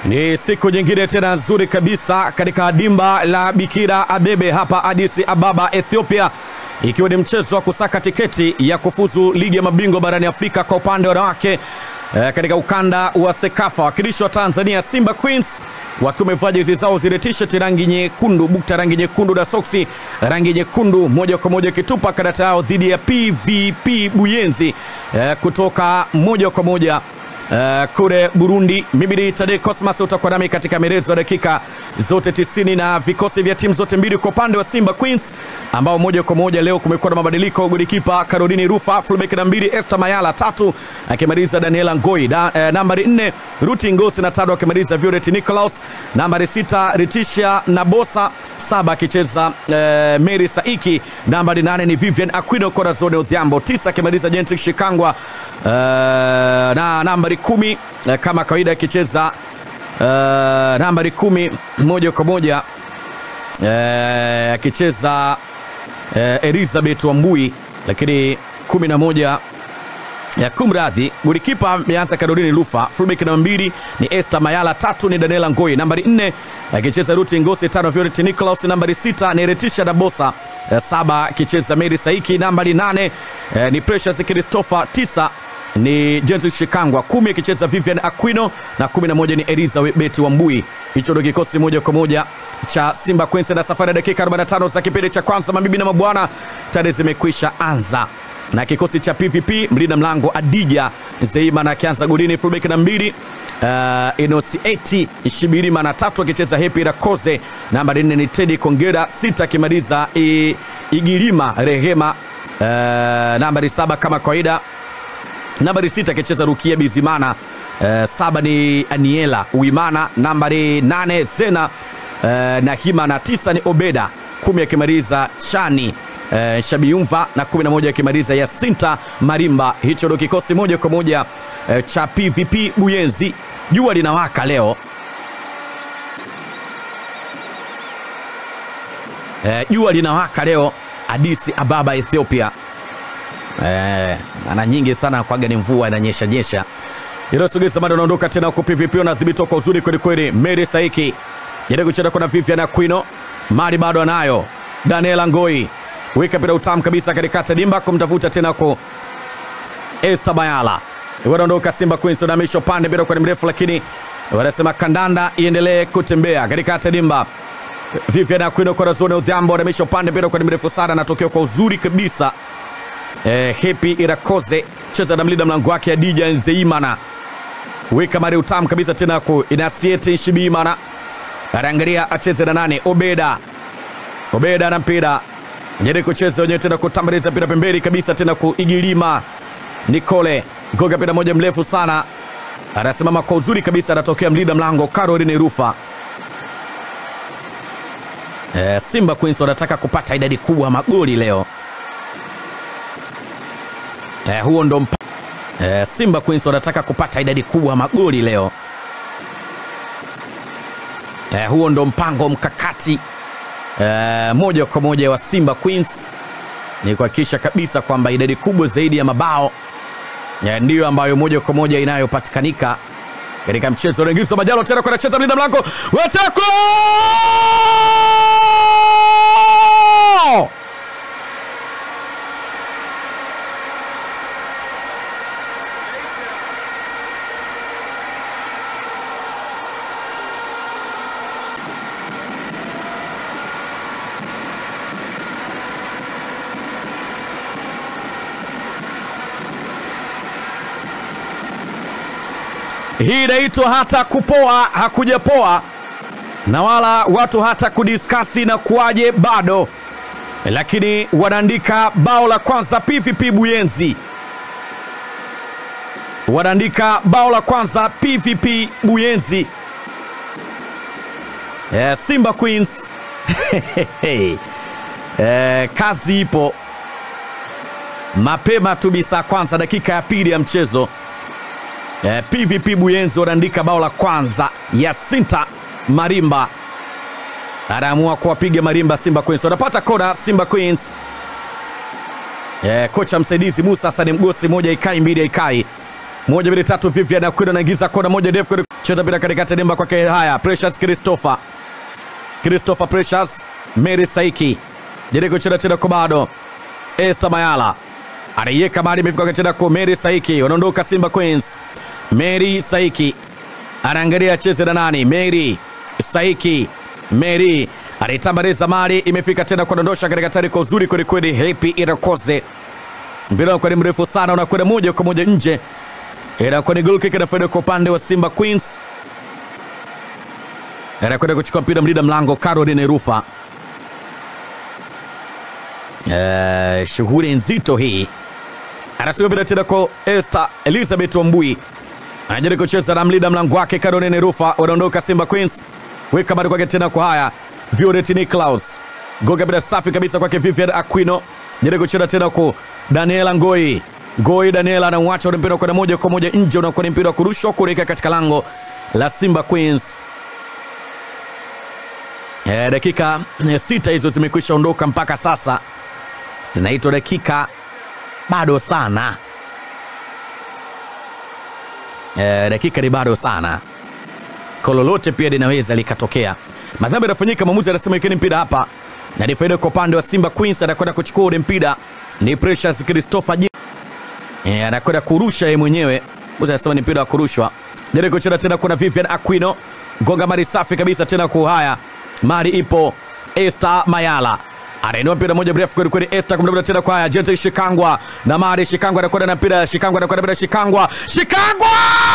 Ni siku nyingine tena nzuri kabisa katika dimba la Bikira Abebe hapa Addis Ababa, Ethiopia, ikiwa ni mchezo wa kusaka tiketi ya kufuzu ligi ya mabingwa barani Afrika kwa upande wa wanawake eh, katika ukanda wa Sekafa. Wakilishi wa Tanzania Simba Queens wakiwa wamevaa jezi zao zile t-shirt rangi nyekundu, bukta rangi nyekundu na soksi rangi nyekundu, moja kwa moja ikitupa karata yao dhidi ya PVP Buyenzi eh, kutoka moja kwa moja Uh, kule Burundi. Mimi ni Tade Cosmas, utakuwa nami katika mirezo ya dakika zote 90 na vikosi vya timu zote mbili. Kwa upande wa Simba Queens ambao moja kwa moja leo kumekuwa na mabadiliko. Golikipa Caroline Rufa, fullback na mbili Esther Mayala, tatu akimaliza Daniela Ngoi da, eh, nambari 4 Ruti Ngosi na tano akimaliza Violet Nicholas, nambari sita Ritisha Nabosa, saba akicheza eh, Mary Saiki, nambari nane ni Vivian Aquino Corazon Odhiambo, tisa akimaliza Jentic Shikangwa Uh, na nambari kumi uh, kama kawaida akicheza uh, nambari kumi moja kwa moja uh, akicheza uh, Elizabeth Wambui, lakini kumi na moja ya kumradhi, golikipa ameanza Caroline Lufa, fullback namba mbili ni Esther Mayala, tatu ni Daniela Ngoi, nambari nne akicheza Ruti Ngosi, tano Violet Nicholas, nambari sita ni Retisha Dabosa, saba akicheza Mary Saiki, nambari nane eh, ni Precious Christopher, tisa ni James Shikangwa, kumi akicheza Vivian Aquino na kumi na moja ni Elizabeth Wambui. Hicho ndio kikosi moja kwa moja cha Simba Queens na safari ya dakika 45 za kipindi cha kwanza. Mabibi na mabwana, tayari zimekwisha anza na kikosi cha PVP, mlinda mlango Adija Zeimana akianza golini, fullback na mbili uh, Inosieti Shibirima na tatu akicheza Happy Rakoze, nambari nne ni Teddy Kongera, sita akimaliza Igirima Rehema, uh, nambari saba kama kawaida nambari sita akicheza Rukia Bizimana, uh, saba ni Aniela Uimana, nambari nane Zena uh, Nahima na tisa ni Obeda, kumi akimaliza Chani uh, Shabiumva na kumi na moja akimaliza Yasinta Marimba. Hicho ndio kikosi moja kwa moja uh, cha PVP Buyenzi. Jua linawaka leo jua uh, linawaka leo Addis Ababa Ethiopia. Eh, ana nyingi sana kwaga ni mvua inanyesha nyesha. Ilosogeza bado anaondoka tena huko PVP anadhibitiwa kwa uzuri kweli kweli. Mary Saiki. Jaribu kucheza kuna Vivian Aquino. Mari bado anayo. Daniela Ngoi. Weka pira utamu kabisa katikati dimba kumtafuta tena huko Esther Bayala. Wanaondoka Simba Queens na misho pande bila kwa mrefu lakini wanasema kandanda iendelee kutembea katikati dimba. Vivian Aquino kwa zone udhambo na misho pande bila kwa mrefu sana anatokea kwa uzuri kabisa. Eh, Happy Irakoze cheza na mlinda mlango wake Adija Nzeimana, weka mari utamu kabisa tena ku Inasiete Shibimana anaangalia acheze na nane Obeda. Obeda na mpira jaribu kucheza wenyewe tena kutambaliza mpira pembeni kabisa tena ku Igilima Nicole goga mpira moja mrefu sana, anasimama kwa uzuri kabisa, anatokea mlinda mlango Caroline Rufa. Eh, Simba Queens wanataka kupata idadi kubwa magoli leo. Eh, huo ndo mpa... eh, Simba Queens wanataka kupata idadi kubwa magoli leo. Eh, huo ndo mpango mkakati eh, moja kwa moja wa Simba Queens ni kuhakikisha kabisa kwamba idadi kubwa zaidi ya mabao eh, ndiyo ambayo moja kwa moja inayopatikanika katika mchezo. Unaingizwa Majalo tena kwa anacheza mlinda mlango watakwa Hii inaitwa hata kupoa hakujapoa, na wala watu hata kudiskasi na kuwaje bado, lakini wanaandika bao la kwanza PVP Buyenzi, wanaandika bao la kwanza PVP Buyenzi. Yeah, Simba Queens eh, kazi ipo mapema tu bisa kwanza, dakika ya pili ya mchezo Eh, PVP Buyenzi wanaandika bao la kwanza. Yasinta Marimba anaamua kuwapiga Marimba. Simba Queens wanapata kona. Simba Queens eh, kocha msaidizi Musa Hassan Mgosi, moja ikai mbili ikai moja mbili tatu, Vivian Akwino anaingiza kona moja ndefu kwenye cheza mpira katikati ya dimba kwake. Haya, Precious Christopher, Christopher Precious, Mary Saiki jaribu kucheza tena kwa bado Esther Mayala anaiweka mali imefika kwa tena kwa Mary Saiki, wanaondoka Simba Queens. Mary Saiki anaangalia acheze na nani? Mary Saiki, Mary anaitambariza mali imefika tena kudondosha katika tari kwa uzuri kwelikweli. Happy Irakoze mpira unakuwa ni mrefu sana, unakwenda moja kwa moja nje, inakuwa ni goal kick inafaida kwa upande wa Simba Queens. Anakwenda kuchukua mpira mlinda mlango Caroline Rufa. Eh, shughuli nzito hii, anasema mpira tena kwa Esther Elizabeth Wambui, anajaribu kucheza na mlinda mlango wake Caroline Rufa, wanaondoka Simba Queens, weka bado kwake tena kwa haya Violet Niklaus, goga bila safi kabisa kwake Vivian Aquino, jaribu kucheza tena kwa Daniela Ngoi Ngoi Daniela anauacha ule mpira kwenda moja kwa moja nje, unakuwa ni mpira wa kurushwa kuelekea katika lango la Simba Queens. E, dakika eh, sita hizo zimekwisha ondoka mpaka sasa, zinaitwa dakika bado sana. E, dakika ni bado sana, kwa lolote pia linaweza likatokea. Madhambi yanafanyika, mwamuzi anasema ikeni mpira hapa, na ni faida kwa upande wa Simba Queens. Anakwenda kuchukua ule mpira ni Precious Christopher E, anakwenda kurusha yeye mwenyewe. Mwamuzi anasema ni mpira wa kurushwa. Jaribu kucheza tena, kuna Vivian Aquino gonga mari safi kabisa tena kwa haya mari ipo Esther Mayala anainua mpira moja mrefu kweli kweli. Esther kumdabda tena kwa haya Jente Shikangwa na mari Shikangwa anakwenda na mpira Shikangwa anakwenda mpira Shikangwa Shikangwa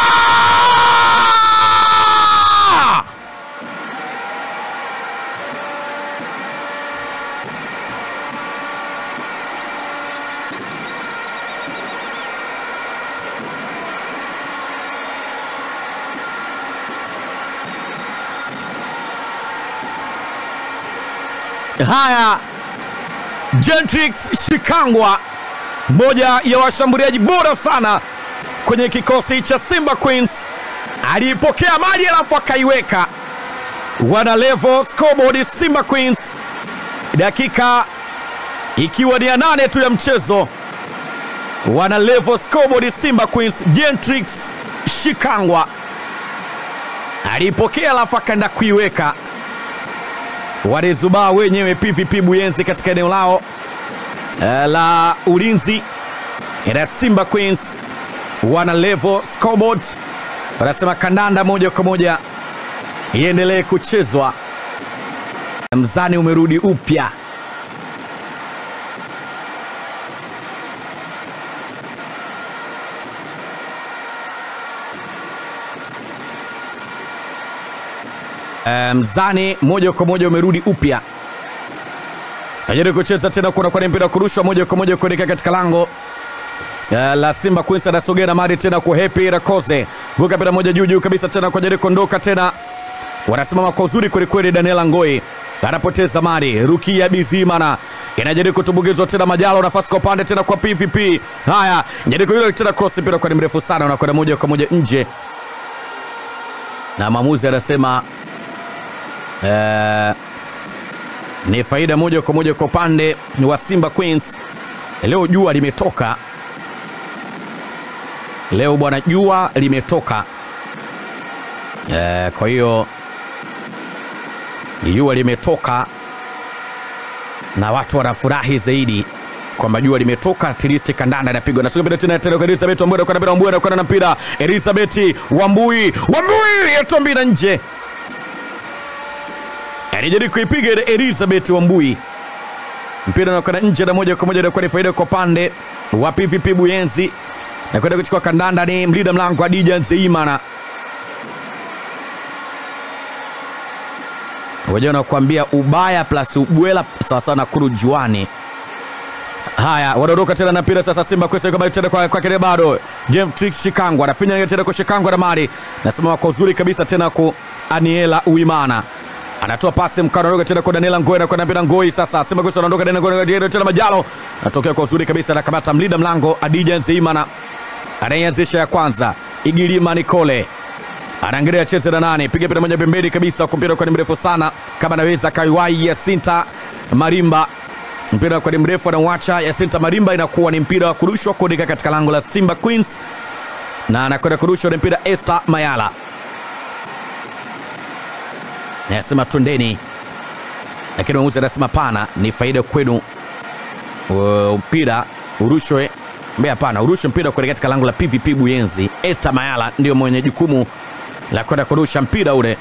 Haya, Gentrix Shikangwa, mmoja ya washambuliaji bora sana kwenye kikosi cha Simba Queens, aliipokea mali alafu akaiweka. Wana level scoreboard Simba Queens, dakika ikiwa ni ya nane tu ya mchezo. Wana level scoreboard Simba Queens. Gentrix Shikangwa aliipokea alafu akaenda kuiweka walizubaa wenyewe PVP Buyenzi katika eneo lao uh, la ulinzi na Simba Queens wana level scoreboard, wanasema kandanda moja kwa moja iendelee kuchezwa. Mzani umerudi upya. Mzani moja kwa moja umerudi upya, ajaribu kucheza tena, kuna kwa mpira kurushwa moja kwa moja kuelekea katika lango uh, la Simba Queens. Anasogea na mari tena kwa Happy Rakoze, goka mpira moja juu juu kabisa tena kwa jaribu kuondoka tena, wanasimama kwa uzuri kweli kweli. Daniela Ngoi anapoteza mari, Rukia Bizimana inajaribu kutumbukizwa tena, Majalo nafasi kwa upande tena kwa PVP. Haya, jaribu hilo tena, cross mpira kwa ni mrefu sana, unakwenda moja kwa moja nje, na maamuzi anasema Uh, ni faida moja kwa moja kwa upande wa Simba Queens. Leo jua limetoka, leo bwana, jua limetoka. Uh, kwa hiyo jua limetoka na watu wanafurahi zaidi kwamba jua limetoka, at least kandanda inapigwa. Nasonga tena tena kwa Elizabeth Wambui, kwa mpira Wambui anakwenda na mpira Elizabeth Wambui, Wambui yatombina nje alijaribu kuipiga Elizabeth Wambui, mpira unakwenda nje na moja kwa moja inakuwa ni faida kwa pande wa PVP Buyenzi na kwenda kuchukua kandanda. Ni mlinda mlango Adija Nzeimana, waja wanakuambia ubaya plus ubwela sawasawa na kuru juani. Haya, wanaondoka tena na mpira sasa. Simba kwesa kama tena kwa kwake bado game trick Shikangwa anafinya tena kwa Shikangwa na mali nasema kwa uzuri kabisa tena kwa Aniela Uimana anatoa pasi mkano anaondoka tena kwa Daniela Ngoi na kwa mpira Ngoi sasa. Simba Queens anaondoka tena kwa Daniela tena Majalo anatokea kwa uzuri kabisa na kamata mlinda mlango Adija Nzeimana anayeanzisha ya kwanza. Igilima Nicole anaangalia cheze na nani, piga mpira moja pembeni kabisa, kwa mpira kwa ni mrefu sana, kama anaweza kaiwai Yasinta Marimba, mpira kwa ni mrefu anauacha Yasinta Marimba, inakuwa ni mpira wa kurushwa kuelekea katika lango la Simba Queens. na anakwenda kurusha ule mpira Esther Mayala anasema twendeni, lakini mwamuzi anasema pana, ni faida kwenu Uh, mpira urushwe mbea, hapana, urushwe mpira kuelekea katika lango la PVP Buyenzi. Esther Mayala ndio mwenye jukumu la kwenda kurusha mpira ule,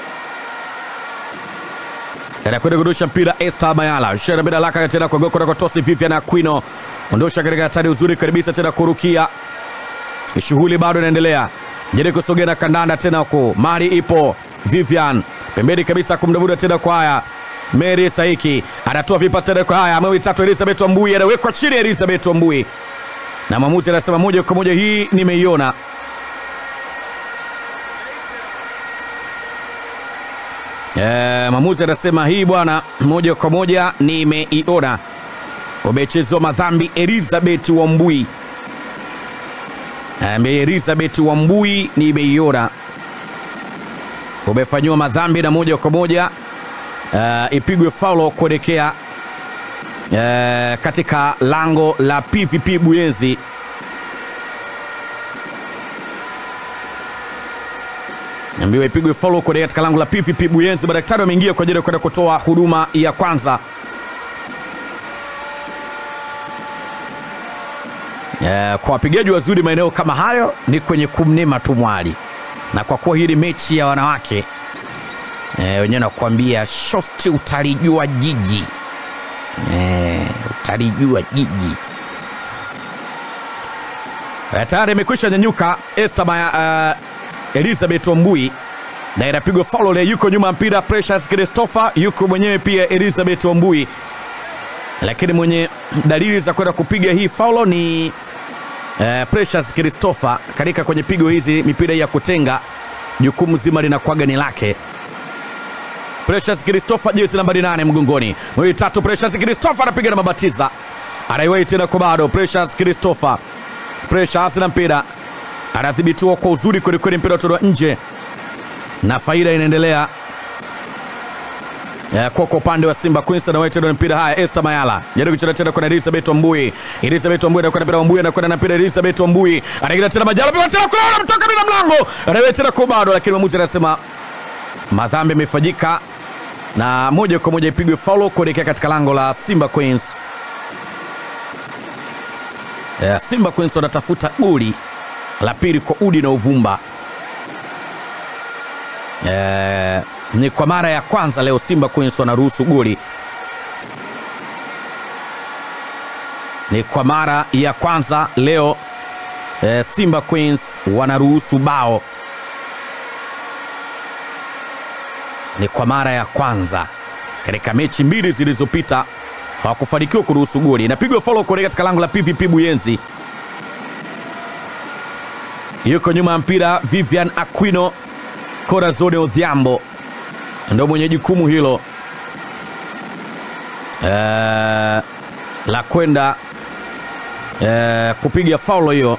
anakwenda kurusha mpira Esther Mayala shera bila laka tena kwa goko kwa tosi Vivian Aquino, ondosha katika hatari uzuri kabisa tena kurukia, shughuli bado inaendelea, jeri kusogea na kandanda tena huko, mari ipo Vivian pembeni kabisa kumdavuda tena kwa haya Mary Saiki anatoa vipa tena kwa haya mwe tatu Elizabeth Wambui anawekwa chini Elizabeth Wambui na mwamuzi anasema moja kwa moja hii nimeiona. Eh, mwamuzi anasema hii bwana, moja kwa moja nimeiona. Umechezwa madhambi Elizabeth Wambui. Ambe Elizabeth Wambui nimeiona. Umefanyiwa madhambi na moja kwa moja Uh, ipigwe faulo kuelekea uh, katika lango la PVP Buyenzi. Ambiwa ipigwe faulo kuelekea katika lango la PVP Buyenzi. Madaktari wameingia kwa ajili ya kwenda kutoa huduma ya kwanza. Uh, kwa wapigaji wazuri maeneo kama hayo ni kwenye kumnema tu mwali, na kwa kuwa hii ni mechi ya wanawake E, wenyewe nakwambia shosti utalijua jiji e, utalijua jiji. E, tayari imekwisha nyanyuka Esther uh, Elizabeth Wambui na inapigwa faulo le, yuko nyuma mpira Precious Christopher, yuko mwenyewe pia Elizabeth Wambui, lakini mwenye dalili za kwenda kupiga hii faulo ni uh, Precious Christopher. Katika kwenye pigo hizi mipira ya kutenga, jukumu zima linakwaga ni lake Precious Christopher jezi nambari nane mgongoni. Mwili tatu Precious Christopher anapiga na mabatiza. Anaiwai tena kwa bado Precious Christopher. Precious na mpira. Anadhibitiwa kwa uzuri kweli kweli mpira utolewa nje. Na faida inaendelea. Ya, kwa kwa upande wa Simba Queens na wetu na mpira haya Esther Mayala. Jaribu kucheza tena kwa Elizabeth Wambui. Elizabeth Wambui anakwenda mpira Wambui anakwenda na mpira Elizabeth Wambui. Anaingia tena Majala pia tena kwa mtoka bila mlango. Anaiwai tena kwa bado lakini mwamuzi anasema madhambi yamefanyika na moja kwa moja ipigwe faulo kuelekea katika lango la Simba Queens. Yeah, Simba Queens wanatafuta goli la pili kwa udi na uvumba. Yeah, ni kwa mara ya kwanza leo Simba Queens wanaruhusu goli. Ni kwa mara ya kwanza leo eh, Simba Queens wanaruhusu bao. Ni kwa mara ya kwanza katika mechi mbili zilizopita hawakufanikiwa kuruhusu goli. Inapigwa follow kuelekea katika lango la PVP Buyenzi. Yuko nyuma ya mpira Vivian Aquino, Corazon Odhiambo ndio mwenye jukumu hilo uh, la kwenda uh, kupiga faulo hiyo.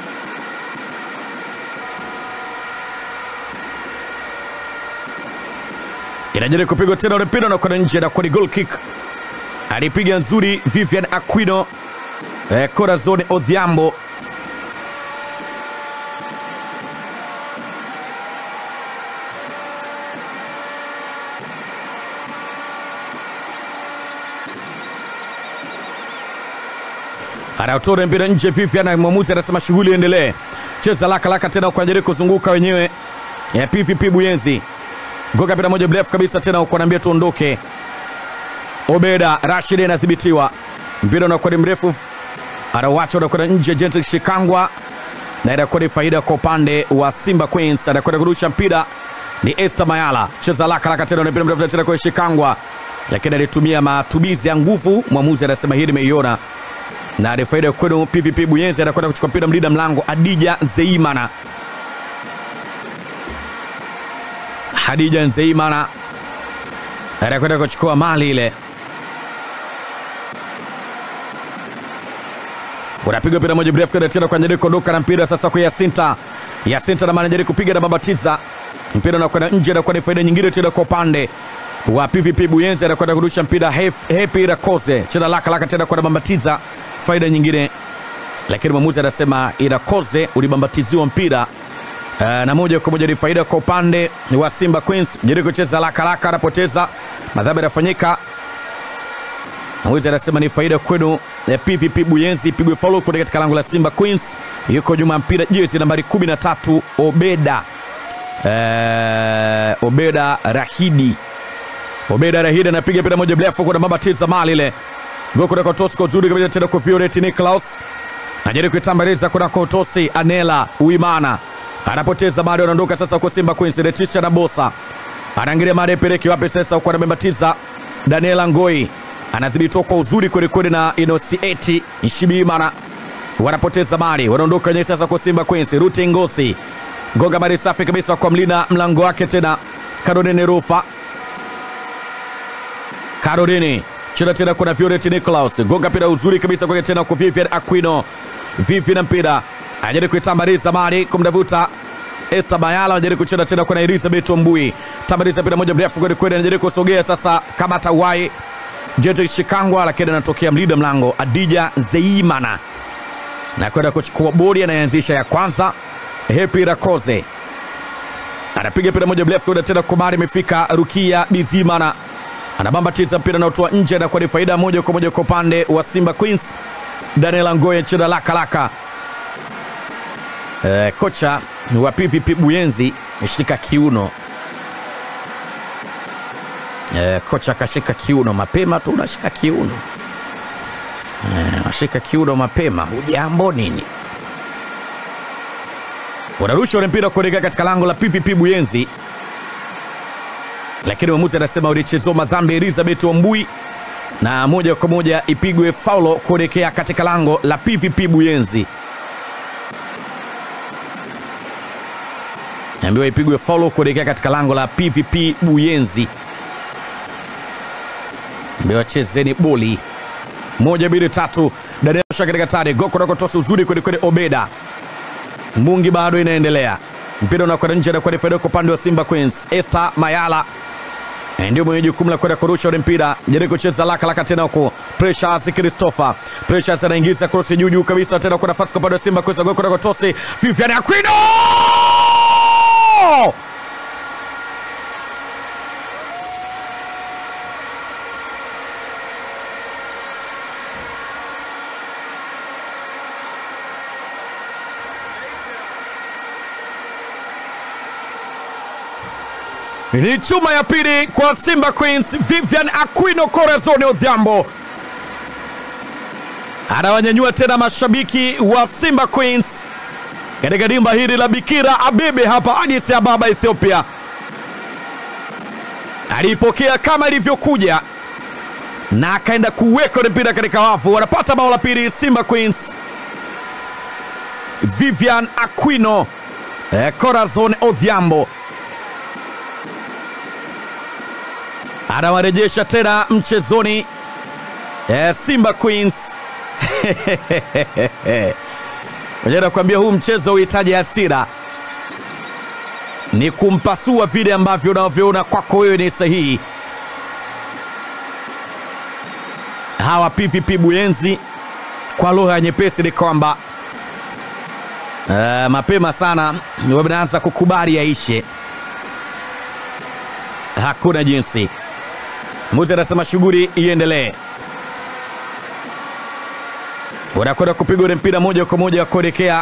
Inajaribu kupigwa tena ule mpira na kwenda nje na kwa ni goal kick. Alipiga nzuri Vivian Aquino, eh, Corazon Odhiambo anatoa mpira nje. Vivian na mwamuzi anasema shughuli iendelee, cheza laka laka tena kwa ajili kuzunguka wenyewe ya PVP Buyenzi. Goga mpira moja mrefu kabisa tena uko naambia tuondoke. Obeda Rashid anadhibitiwa, mpira unakuwa ni mrefu, anawacha unakwenda nje. Gentle Shikangwa na inakuwa ni faida kwa upande wa Simba Queens. Anakwenda kurusha mpira ni Esther Mayala, cheza laka laka tena, mpira mrefu tena kwa Shikangwa, lakini alitumia matumizi ya nguvu. Mwamuzi anasema hii nimeiona na ni faida kwenu PVP Buyenzi. Anakwenda kuchukua mpira mlinda mlango Adija Zeimana. Hadija Nzeimana anakwenda kuchukua mali ile, unapigwa mpira moja mrefu kwenda tena kwa Njeri kuondoka na mpira sasa kwa Yasinta. Yasinta na maana Njeri kupiga na babatiza mpira unakwenda nje, anakuwa ni faida nyingine tena kwa upande wa PVP Buyenzi. Anakwenda kurusha mpira Happy Rakoze cheza laka laka tena kwa babatiza, faida nyingine lakini mwamuzi anasema Irakoze ulibambatiziwa mpira uh, na moja kwa moja ni faida kwa upande wa Simba Queens. Jaribu kucheza haraka haraka, anapoteza madhambi yanafanyika. Mwamuzi anasema ni faida kwenu ya PVP Buyenzi, ipigwe faulu kutoka katika lango la Simba Queens. Yuko nyuma ya mpira jezi nambari 13 Obeda uh, Obeda Rahidi Obeda Rahidi anapiga mpira moja mrefu kwa mabatiza mali ile Goko kutoka Tosco zuri kabisa tena kwa Violet Niklaus. Anajaribu kuitambaliza kunako Tosi Anela Uimana. Anapoteza bado anaondoka sasa kwa Simba Queens Retisha na Bosa. Anaangalia mara peleki wapi sasa kwa anabatiza Daniela Ngoi. Anadhibitiwa kwa uzuri kweli kweli na Inosieti Nshibimana. Wanapoteza mali, wanaondoka wenyewe sasa kwa Simba Queens Ruti Ngosi. Gonga mali safi kabisa kwa mlina mlango wake tena Caroline Rufa. Caroline cheza tena kuna Violet Nicholas gonga mpira uzuri kabisa kwake tena kwa Vivian Aquino. Vivian mpira anajaribu kuitambaliza mali kumdavuta Esther Bayala, anajaribu kucheza tena kuna Elizabeth Ombui. Tambaliza mpira moja mrefu kweli kweli, anajaribu kusogea sasa kama tawai Jete Shikangwa, lakini anatokea mlinda mlango Adija Zeimana na kwenda kuchukua bodi, anayeanzisha ya kwanza Happy Rakoze anapiga mpira moja mrefu kwenda tena kumari, imefika Rukia Bizimana anabambatiza mpira naotoa nje na kwa ni faida moja kwa moja kwa upande wa Simba Queens. Daniel Ngoye cheza laka laka. E, kocha wa PVP Buyenzi ameshika kiuno e, kocha akashika kiuno mapema tu, unashika kiuno e, unashika kiuno mapema, hujambo nini? Unarusha ule mpira kuelekea katika lango la PVP Buyenzi lakini mwamuzi anasema ulichezewa madhambi Elizabeth Ombui na moja kwa moja ipigwe faulo kuelekea katika lango la PVP Buyenzi. Naambiwa ipigwe faulo kuelekea katika lango la PVP Buyenzi. Naambiwa chezeni boli moja mbili tatu. Daniel Shaka katika tare goko nakotosa uzuri kweli kweli. Obeda Mungi bado inaendelea, mpira unakwenda nje na kwenda faida kwa upande wa Simba Queens. Esther Mayala ndio mwenye jukumu la kwenda kurusha ule mpira, jaribu kucheza laka laka tena huko. Precious Christopher, Precious anaingiza cross juu juu kabisa tena kwa nafasi kwa upande wa Simba Queens, goli kutoka Tosi Vivian Aquino ni chuma ya pili kwa Simba Queens. Vivian Aquino Corazon Odhiambo anawanyanyua tena mashabiki wa Simba Queens katika dimba hili la Bikira Abebe hapa Addis Ababa, Ethiopia. Alipokea kama ilivyokuja na akaenda kuweka ule mpira katika wavu. Wanapata bao la pili Simba Queens. Vivian Aquino eh, Corazon Odhiambo anawarejesha tena mchezoni eh, Simba Queens. Moja nakwambia huu mchezo uhitaji hasira, ni kumpasua vile ambavyo unavyoona kwako wewe ni sahihi. Hawa PVP Buyenzi kwa lugha nyepesi ni kwamba uh, mapema sana wameanza kukubali yaishe, hakuna jinsi. Muzi anasema shughuli iendelee. Wanakwenda kupiga ule mpira moja kwa moja kuelekea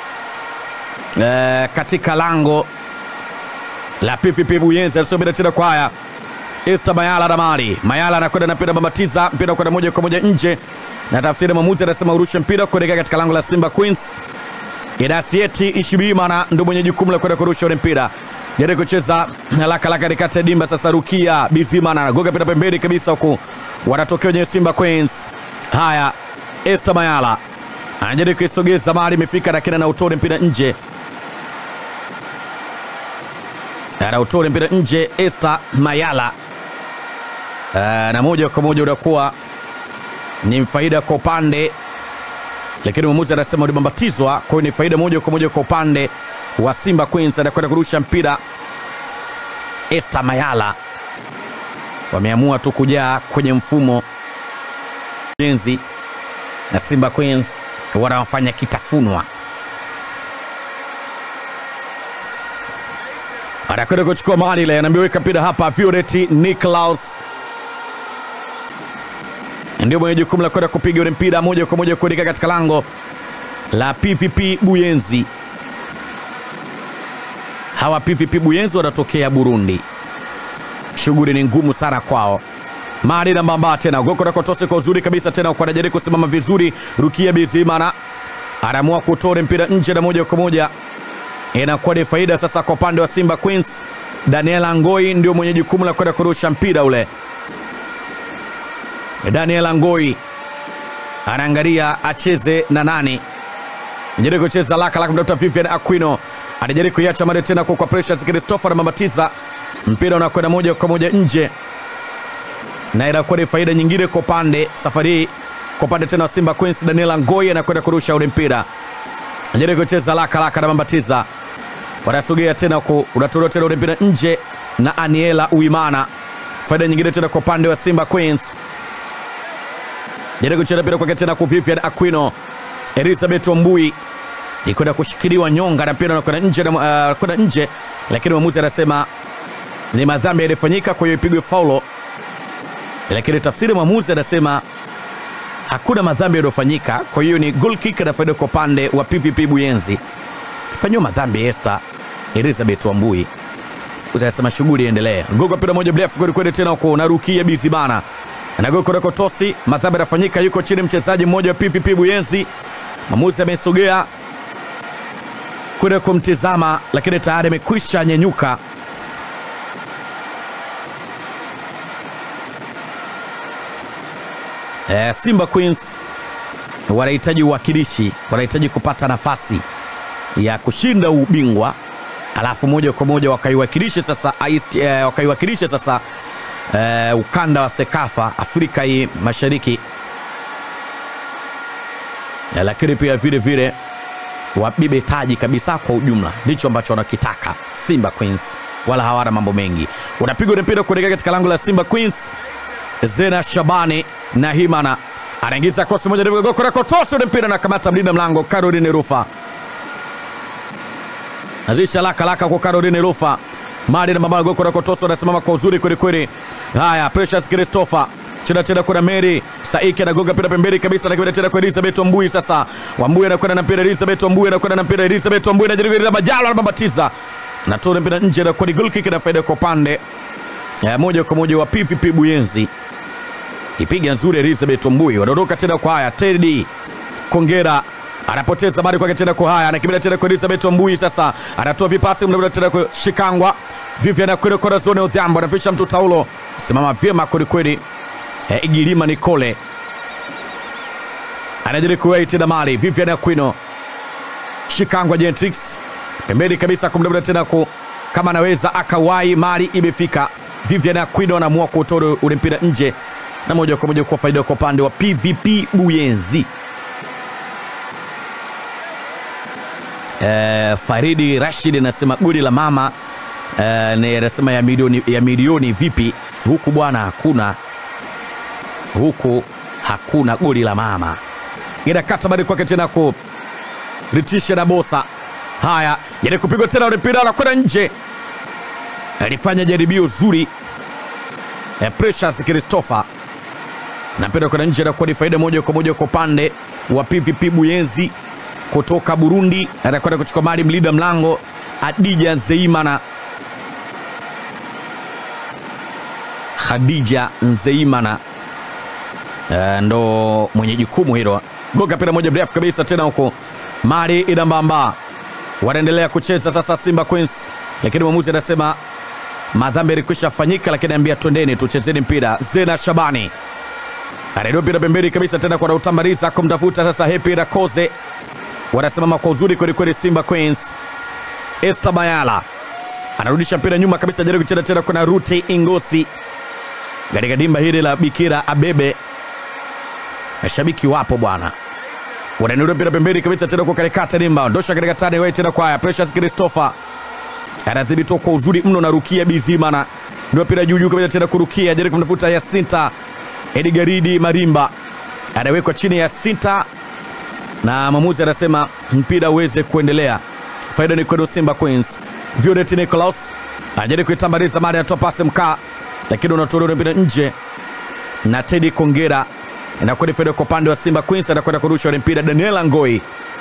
eh, katika lango la PVP Buyenzi. Anasubiri tena kwa haya Esther Mayala na Mali Mayala anakwenda na mpira bambatiza mpira kwenda moja kwa moja nje, na tafsiri mwamuzi anasema urushe mpira kuelekea katika lango la Simba Queens. Idasieti Ishibimana ndo mwenye jukumu la kwenda kurusha ule mpira jaribu kucheza laka laka katikati ya dimba. Sasa Rukia Bizimana anagoga mpira pembeni kabisa, huku wanatokea wenye Simba Queens. Haya, Esther Mayala anajaribu kuisogeza mali, imefika lakini anautole mpira nje, anautole mpira nje. Esther Mayala uh, na moja kwa moja unakuwa ni faida kwa upande, lakini mwamuzi anasema ulibambatizwa, kwa hiyo ni faida moja kwa moja kwa upande wa Simba Queens. Anakwenda kurusha mpira Esther Mayala, wameamua tu kujaa kwenye mfumo jenzi na Simba Queens wanawafanya kitafunwa. Anakwenda kuchukua mali ile, anaambiweka mpira hapa. Violet Niklaus ndio mwenye jukumu la kwenda kupiga ule mpira moja kwa moja kuelekea katika lango la PVP Buyenzi. Hawa PVP Buyenzi wanatokea Burundi, shughuli ni ngumu sana kwao. Mari na Mbamba tena goko na kotose kwa uzuri kabisa tena kwa anajaribu kusimama vizuri. Rukia Bizimana anaamua kutoa mpira nje na moja kwa moja inakuwa ni faida sasa kwa upande wa Simba Queens. Daniela Ngoi ndio mwenye jukumu la kwenda kurusha mpira ule. Daniela Ngoi anaangalia acheze na nani, anajaribu kucheza laka laka, mtafuta Vivian Aquino anajaribu kuiacha mare tena kwa Precious Christopher na Mabatiza, mpira unakwenda moja kwa moja nje na inakuwa ni faida nyingine kwa upande safari hii kwa upande tena wa Simba Queens. Daniela Ngoi anakwenda kurusha ule mpira, anajaribu kucheza laka laka na Mambatiza, wanasogea tena ku unatolewa tena ule mpira nje na Aniela Uimana. Faida nyingine tena kwa upande wa Simba Queens, jaribu kucheza mpira kwake tena kwa Vivian Aquino. Elizabeth Wambui ikwenda kushikiliwa nyonga na mpira unakwenda nje, na, uh, kwenda nje, lakini mwamuzi anasema ni madhambi yalifanyika, kwa hiyo ipigwe faulo lakini tafsiri mwamuzi anasema hakuna madhambi yaliyofanyika, kwa hiyo ni goal kick na faida kwa upande wa PVP Buyenzi. Fanyiwa madhambi Esther Elizabeth Wambui, utasema shughuli iendelee. Gogo mpira moja mrefu kweli kweli, tena huko narukia Bizimana na gogo kule kotosi, madhambi yanafanyika, yuko chini mchezaji mmoja wa PVP Buyenzi. Mwamuzi amesogea kwenda kumtizama, lakini tayari amekwisha nyenyuka Eh, Simba Queens wanahitaji uwakilishi, wanahitaji kupata nafasi ya kushinda ubingwa, alafu moja kwa moja wakaiwakilishe sasa East, eh, wakaiwakilishe sasa eh, ukanda wa Sekafa Afrika hii Mashariki eh, lakini pia vile vile wabibe taji kabisa kwa ujumla, ndicho ambacho wanakitaka Simba Queens, wala hawana mambo mengi. Unapigwa mpira kuelekea katika lango la Simba Queens. Zena Shabani na Himana anaingiza cross moja ndefu goko kotosi ule mpira na kamata mlinda mlango Caroline Rufa. Azisha laka laka kwa Caroline Rufa. Mali na mabao goko kotosi anasimama kwa uzuri kweli kweli. Haya Precious Christopher cheza tena kuna Mary Saiki anagonga mpira pembeni kabisa, lakini tena kwa Elizabeth Wambui. Sasa Wambui anakwenda na mpira, Elizabeth Wambui anakwenda na mpira, Elizabeth Wambui anajaribu ile majalo na babatiza, natoa mpira nje na kwa goal kick na faida kwa upande ya moja kwa moja wa PVP Buyenzi ipiga nzuri Elizabeth Wambui, wanaondoka tena kwa haya. Teddy Kongera anapoteza bali kwake tena kwa haya, anakimbia tena kwa Elizabeth Wambui. Sasa anatoa vipasi mnabda tena kwa Shikangwa, Vivian anakwenda kwa zone Odhiambo, anafisha mtu taulo, simama vyema kweli kweli. E, Igilima Nicole anajaribu kuwai tena mali Vivian Aquino, Shikangwa Gentrix pembeni kabisa kumdabda tena ku kama anaweza akawai, mali imefika. Vivian Aquino anaamua kutoa ule mpira nje na moja kwa moja kwa faida kwa upande wa PVP Buyenzi. E, Faridi Rashid anasema goli la mama e, ni anasema ya milioni, ya milioni vipi huku bwana, hakuna huku hakuna goli la mama. Inakata bali kwake tena ku Ritisha na Bosa. Haya, jaribu kupigwa tena ule mpira anakwenda nje, alifanya jaribio zuri e, Precious Christopher na mpira kwenda nje, anakuwa ni faida moja kwa moja kwa upande wa PVP Buyenzi kutoka Burundi. Anakwenda kuchukua mali mlinda mlango Adija Nzeimana, Khadija Nzeimana uh, ndo mwenye jukumu hilo. Goga mpira moja mrefu kabisa tena huko mali inambamba, wanaendelea kucheza sasa Simba Queens, lakini mwamuzi anasema madhambi yalikwisha fanyika, lakini ambia twendeni tuchezeni mpira. Zena Shabani anainua mpira pembeni kabisa tena kwa Rautambariza kumtafuta sasa Hepi Rakoze, wanasimama kwa uzuri kwelikweli Simba Queens. Esther Bayala anarudisha mpira nyuma kabisa, jaribu kucheza tena kuna Rute Ingosi katika dimba hili la Bikira Abebe. Mashabiki wapo bwana, wanainulia mpira pembeni kabisa tena kwa katikati dimba, ondosha katika tani wewe tena kwa Precious Christopher anadhibitiwa kwa uzuri mno na Rukia Bizimana, ndio mpira juu juu kabisa tena kurukia, jaribu kumtafuta Yasinta Edgaridi Marimba anawekwa chini ya Sinta na mwamuzi anasema mpira uweze kuendelea. Faida ni kwenu Simba Queens. Violet Nicholas anajaribu kuitambaliza mara ya topasi mkaa, lakini unatolewa mpira nje na Teddy Kongera inakuwa ni faida kwa upande wa Simba Queens, anakwenda kurusha ule mpira. Daniela Ngoi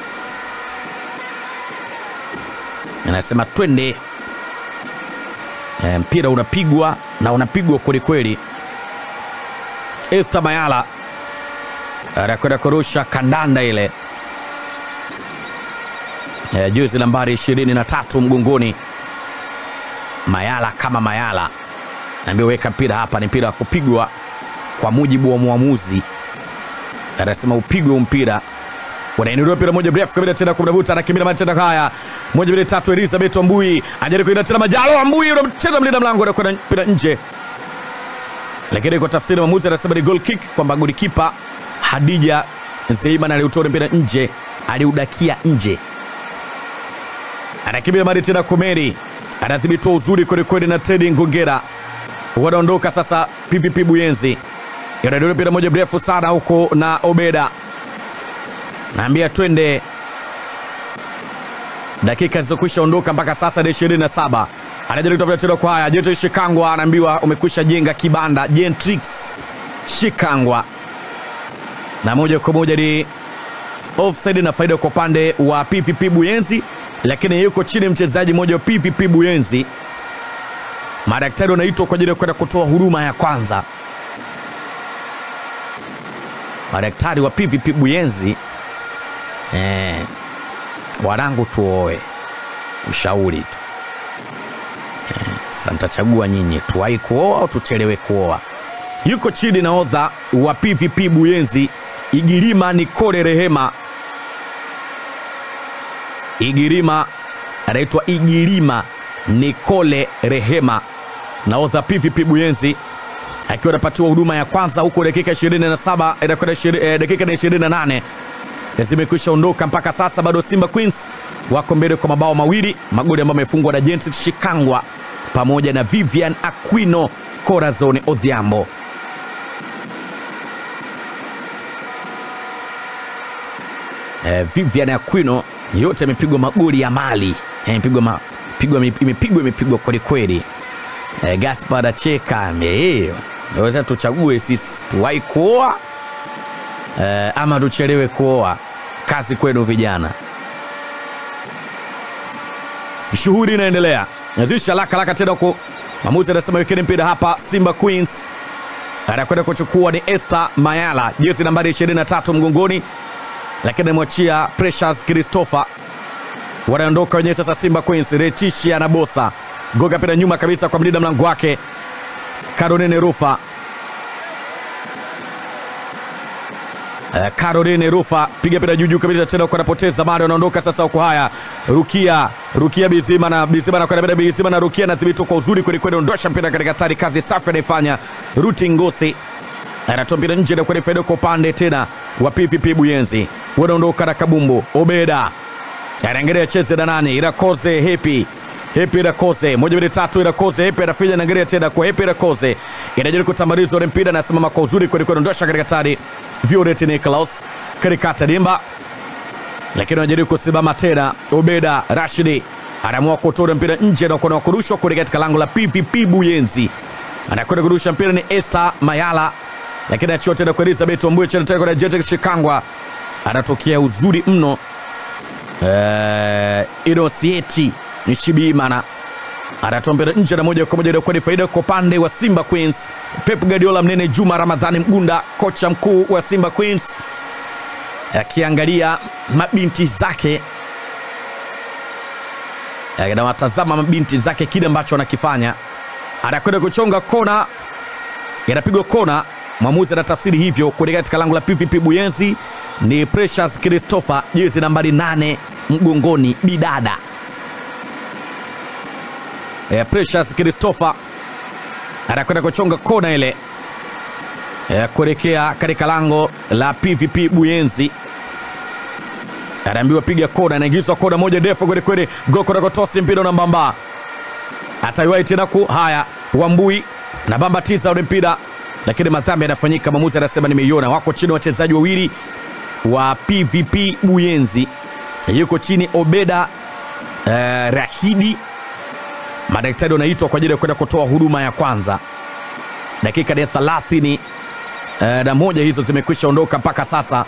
anasema twende. E, mpira unapigwa na unapigwa kwelikweli. Esther Mayala anakwenda kurusha kandanda ile e, jezi nambari 23 mgongoni. Mayala kama Mayala naambia weka mpira hapa, ni mpira wa kupigwa kwa mujibu wa mwamuzi, anasema upigwe mpira. Wanainuliwa mpira moja mrefu kabisa tena kumnavuta, anakimbia mara tena, haya moja mbili tatu, Elizabeth Ambui anajaribu kuenda tena, Majalo Ambui unacheza mlinda mlango anakwenda mpira nje, lakini kwa tafsiri mwamuzi anasema ni goal kick, kwamba golikipa Hadija Zeiman aliutoa mpira nje, aliudakia nje. Anakimbia mara tena, Komeri anathibitiwa uzuri kwelikweli na Teddy Ngongera, wanaondoka sasa. PVP Buyenzi inadole mpira moja mrefu sana huko na Obeda naambia twende. Dakika zilizokwisha ondoka mpaka sasa ni 27. Anajaribu kutafuta tena kwa haya Jentrix Shikangwa anaambiwa umekwisha jenga kibanda. Jentrix Shikangwa na moja kwa moja ni offside na faida kwa upande wa PVP Buyenzi, lakini yuko chini mchezaji mmoja wa PVP Buyenzi. Madaktari wanaitwa kwa ajili ya kwenda kutoa huduma ya kwanza. Madaktari wa PVP Buyenzi eh, wanangu tuoe, ushauri tu eh, sasa mtachagua nyinyi, tuwahi kuoa au tuchelewe kuoa. Yuko chini nahodha wa PVP Buyenzi Igirima Nikole Rehema. Igirima anaitwa Igirima Nikole Rehema, nahodha PVP Buyenzi akiwa anapatiwa huduma ya kwanza huko, dakika 27 inakwenda eh, dakika na 28 zimekwisha ondoka mpaka sasa, bado Simba Queens wako mbele kwa mabao mawili, magoli ambayo amefungwa na Jentrix Shikangwa pamoja na Vivian Aquino Corazon Odhiambo. Eh, Vivian Aquino yote amepigwa magoli ya mali imepigwa ma, imepigwa imepigwa kwelikweli. Eh, Gaspar acheka naweza tuchague sisi tuwahi kuoa eh, ama tuchelewe kuoa. Kazi kwenu vijana. Shughuli inaendelea, nazisha laka laka tena huko. Mwamuzi anasema wekeni mpira hapa. Simba Queens anakwenda kuchukua ni Esther Mayala, jezi nambari 23 mgongoni, lakini amwachia Precious Christopher. Wanaondoka wenyewe sasa. Simba Queens, Rechisha na Bosa goga mpira nyuma kabisa kwa mlinda mlango wake Caroline Rufa. Uh, Caroline Rufa piga mpira juu juu kabisa tena kwa anapoteza mara, wanaondoka sasa huko. Haya, Rukia Rukia Bizima na Bizima na kwenda Bizima na Rukia na thibiti kwa uzuri kweli kweli, ondosha mpira katika hatari, kazi safi anaifanya Ruti Ngosi, anatoa mpira nje na kwenda faida kwa upande tena wa PPP Buyenzi, wanaondoka na Kabumbu Obeda anaangalia cheze na nani, Irakoze Hepi Hepi Irakoze moja mbili tatu, Irakoze Hepi anafinya anaangalia tena kwa Hepi Irakoze inajaribu kutambaliza ule mpira, anasimama kwa uzuri kweli kweli, ondosha katika hatari Violet Nicholas karikata dimba, lakini anajaribu kusimama tena. Obeda Rashidi anaamua kutoa mpira nje na kuona kurushwa kule katika lango la PVP Buyenzi, anakwenda kurusha mpira ni Esther Mayala, lakini achia tena kwa Elizabeth Ombuye tena tena kwa Jetex Shikangwa, anatokea uzuri mno eh, Inosieti Nishibimana anatoa mpira nje na moja kwa moja inakuwa ni faida kwa upande wa Simba Queens. Pep Guardiola mnene Juma Ramadhani Mgunda, kocha mkuu wa Simba Queens, akiangalia mabinti zake, anawatazama mabinti zake kile ambacho anakifanya, anakwenda kuchonga kona, inapigwa kona. Mwamuzi anatafsiri hivyo kuelekea katika lango la PVP Buyenzi. Ni Precious Christopher, jezi nambari nane mgongoni, bidada Eh, Precious Christopher anakwenda kuchonga kona ile eh, kuelekea katika lango la PVP Buyenzi. Anaambiwa piga kona, anaingizwa kona moja ndefu kweli kweli, goko na kotosi mpira na mbamba ataiwahi tena ku haya, Wambui na bamba tisa ule mpira, lakini madhambi yanafanyika. Mwamuzi anasema nimeiona, wako chini wachezaji wawili wa PVP Buyenzi, yuko chini Obeda eh, Rahidi. Madaktari wanaitwa kwa ajili ya kwenda kutoa huduma ya kwanza. Dakika ya thelathini eh, na moja hizo zimekwisha ondoka mpaka sasa.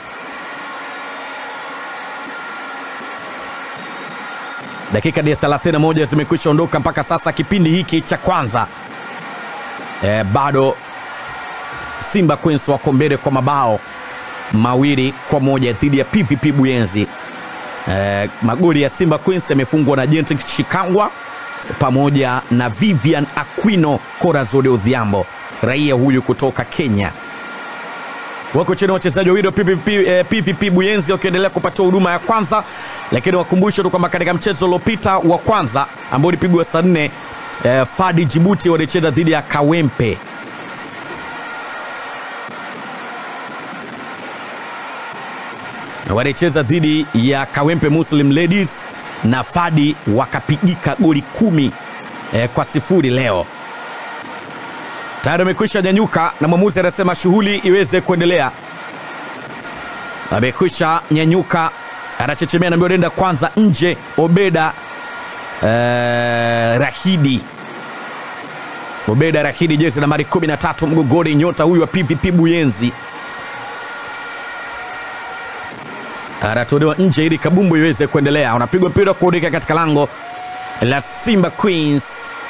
Dakika ya 31 zimekwisha ondoka mpaka sasa kipindi hiki cha kwanza. E, bado Simba Queens wako mbele kwa mabao mawili kwa moja dhidi ya PVP Buyenzi. E, magoli ya Simba Queens yamefungwa na Gentle Shikangwa pamoja na Vivian Aquino Corazon Odhiambo, raia huyu kutoka Kenya. Wako chini wachezaji wawili wa PVP, eh, PVP Buyenzi wakiendelea kupatiwa huduma ya kwanza, lakini wakumbushe tu kwamba katika mchezo uliopita wa kwanza ambao ulipigwa saa nne eh, Fadi Jibuti walicheza dhidi ya Kawempe. Walicheza dhidi ya Kawempe Muslim Ladies na Fadi wakapigika goli kumi eh, kwa sifuri leo tayari amekwisha nyanyuka na mwamuzi anasema shughuli iweze kuendelea. Amekwisha nyanyuka, anachechemea, naambiwa nenda kwanza nje. Obeda eh, Rahidi, Obeda Rahidi, jezi nambari 13 mgogoni, nyota huyu wa PVP Buyenzi anatolewa nje ili kabumbu iweze kuendelea. Unapigwa mpira kuudika katika lango la Simba Queens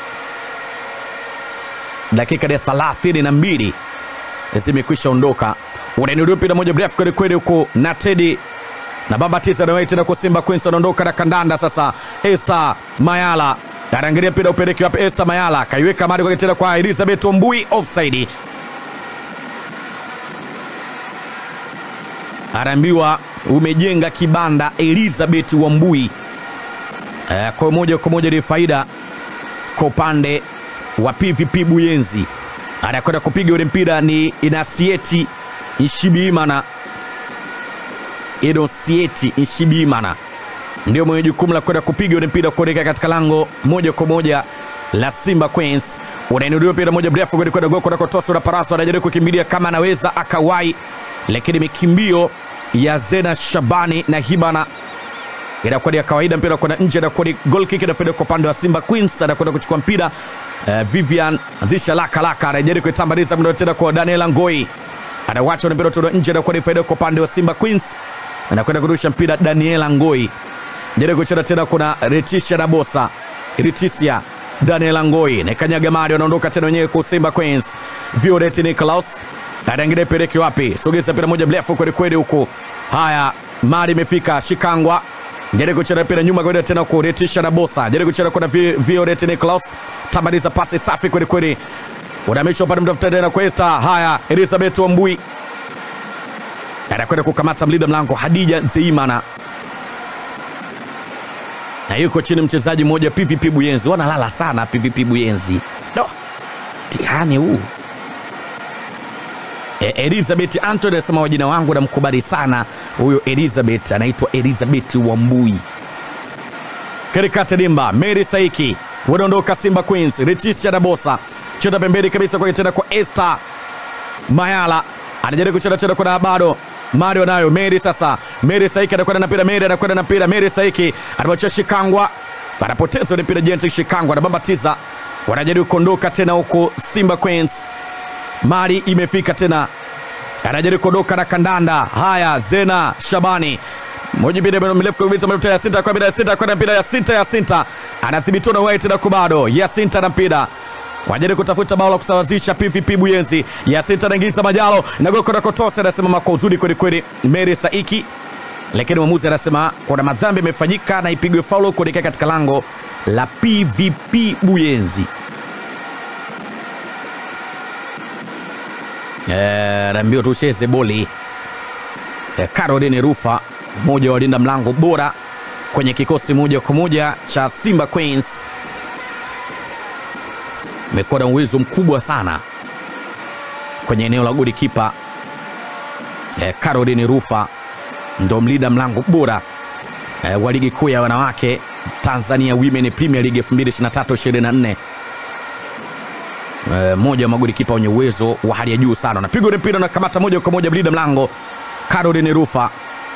dakika ya thelathini na mbili zimekwisha ondoka. Unainuliwa mpira moja mrefu kweli kweli huko na Tedi na baba tisa na tena kwa Simba Queens anaondoka na kandanda sasa. Esther Mayala anaangalia mpira upeleke wapi? Esther Mayala kaiweka mali kwa tena kwa Elizabeth Ombui, offside. Anaambiwa umejenga kibanda Elizabeth Wambui. Eh, kwa moja kwa moja ni faida kwa upande wa PVP Buyenzi. Anakwenda kupiga ule mpira ni Inasieti Nshibimana. Inosieti Nshibimana ndio mwenye jukumu la kwenda kupiga ule mpira kuelekea katika lango moja kwa moja la Simba Queens. Unainuliwa mpira moja mrefu kwenda kwenda goko na kotoso na Paraso anajaribu kukimbilia kama anaweza akawai, lakini mikimbio ya Zena Shabani na Hibana inakuwa ni ya kawaida. Mpira kwenda nje, anakuwa ni goal kick inafaida kwa upande wa Simba Queens. Anakwenda kuchukua mpira uh, Vivian anzisha laka laka, anajaribu kuitambaliza mdo tena kwa Daniel Ngoi, anawacha mpira toka nje, anakuwa ni faida kwa upande wa Simba Queens. Anakwenda kurusha mpira Daniel Ngoi, jaribu kucheza tena, kuna Retisha na Bosa Retisia Daniel Ngoi na kanyaga mali, wanaondoka tena wenyewe kwa Simba Queens. Violet Nicholas anaangalia peleke wapi, sogeza mpira moja mrefu kweli kweli huko. Haya, mali imefika Shikangwa jaribu kucheza mpira nyuma kwenda tena kuretisha na Bosa, jaribu kucheza kuna Violet Nicholas, tamaliza pasi safi kweli kweli, unamisha upande mtafuta tena kwa Esther. Haya, Elizabeth Wambui anakwenda kukamata mlinda mlango Hadija Zeimana, na yuko chini mchezaji mmoja PVP Buyenzi. Wanalala sana PVP Buyenzi, no tihani huu E, Elizabeth Anthony anasema wajina wangu namkubali sana huyo Elizabeth, anaitwa Elizabeth Wambui. Katikati dimba Mary Saiki wanaondoka Simba Queens, Retisha na Bosa cheza pembeni kabisa kwa tena kwa Esther Mayala anajaribu kucheza tena kwa bado Mario nayo Mary sasa, Mary Saiki anakwenda na mpira, Mary anakwenda na mpira, Mary Saiki anamwachia Shikangwa, anapoteza ile mpira Jenti Shikangwa anabambatiza, wanajaribu kuondoka tena huko Simba Queens mali imefika tena, anajaribu kuondoka na kandanda. Haya, Zena Shabani moja mpira mrefu kabisa mrefu ya sita kwa mpira ya sita kwa mpira ya sita ya sita anathibitiwa na White na kubado ya sita na mpira wajaribu kutafuta bao la kusawazisha PVP Buyenzi. Ya sita anaingiza Majalo na goli kwa Kotose, anasema kwa uzuri kweli kweli Mary Saiki, lakini mwamuzi anasema kuna madhambi yamefanyika na ipigwe faulo kuelekea katika lango la PVP Buyenzi. naambiwa tucheze boli. E, Caroline Rufa mmoja wa walinda mlango bora kwenye kikosi moja kwa moja cha Simba Queens, imekuwa na uwezo mkubwa sana kwenye eneo la goli kipa. E, Caroline Rufa ndo mlinda mlango bora e, wa ligi kuu ya wanawake Tanzania Women Premier League 2023-24 mmoja wa magoli kipa wenye uwezo wa hali ya juu sana. Napigwa ule mpira na kamata moja kwa moja mlinda mlango Caroline Rufa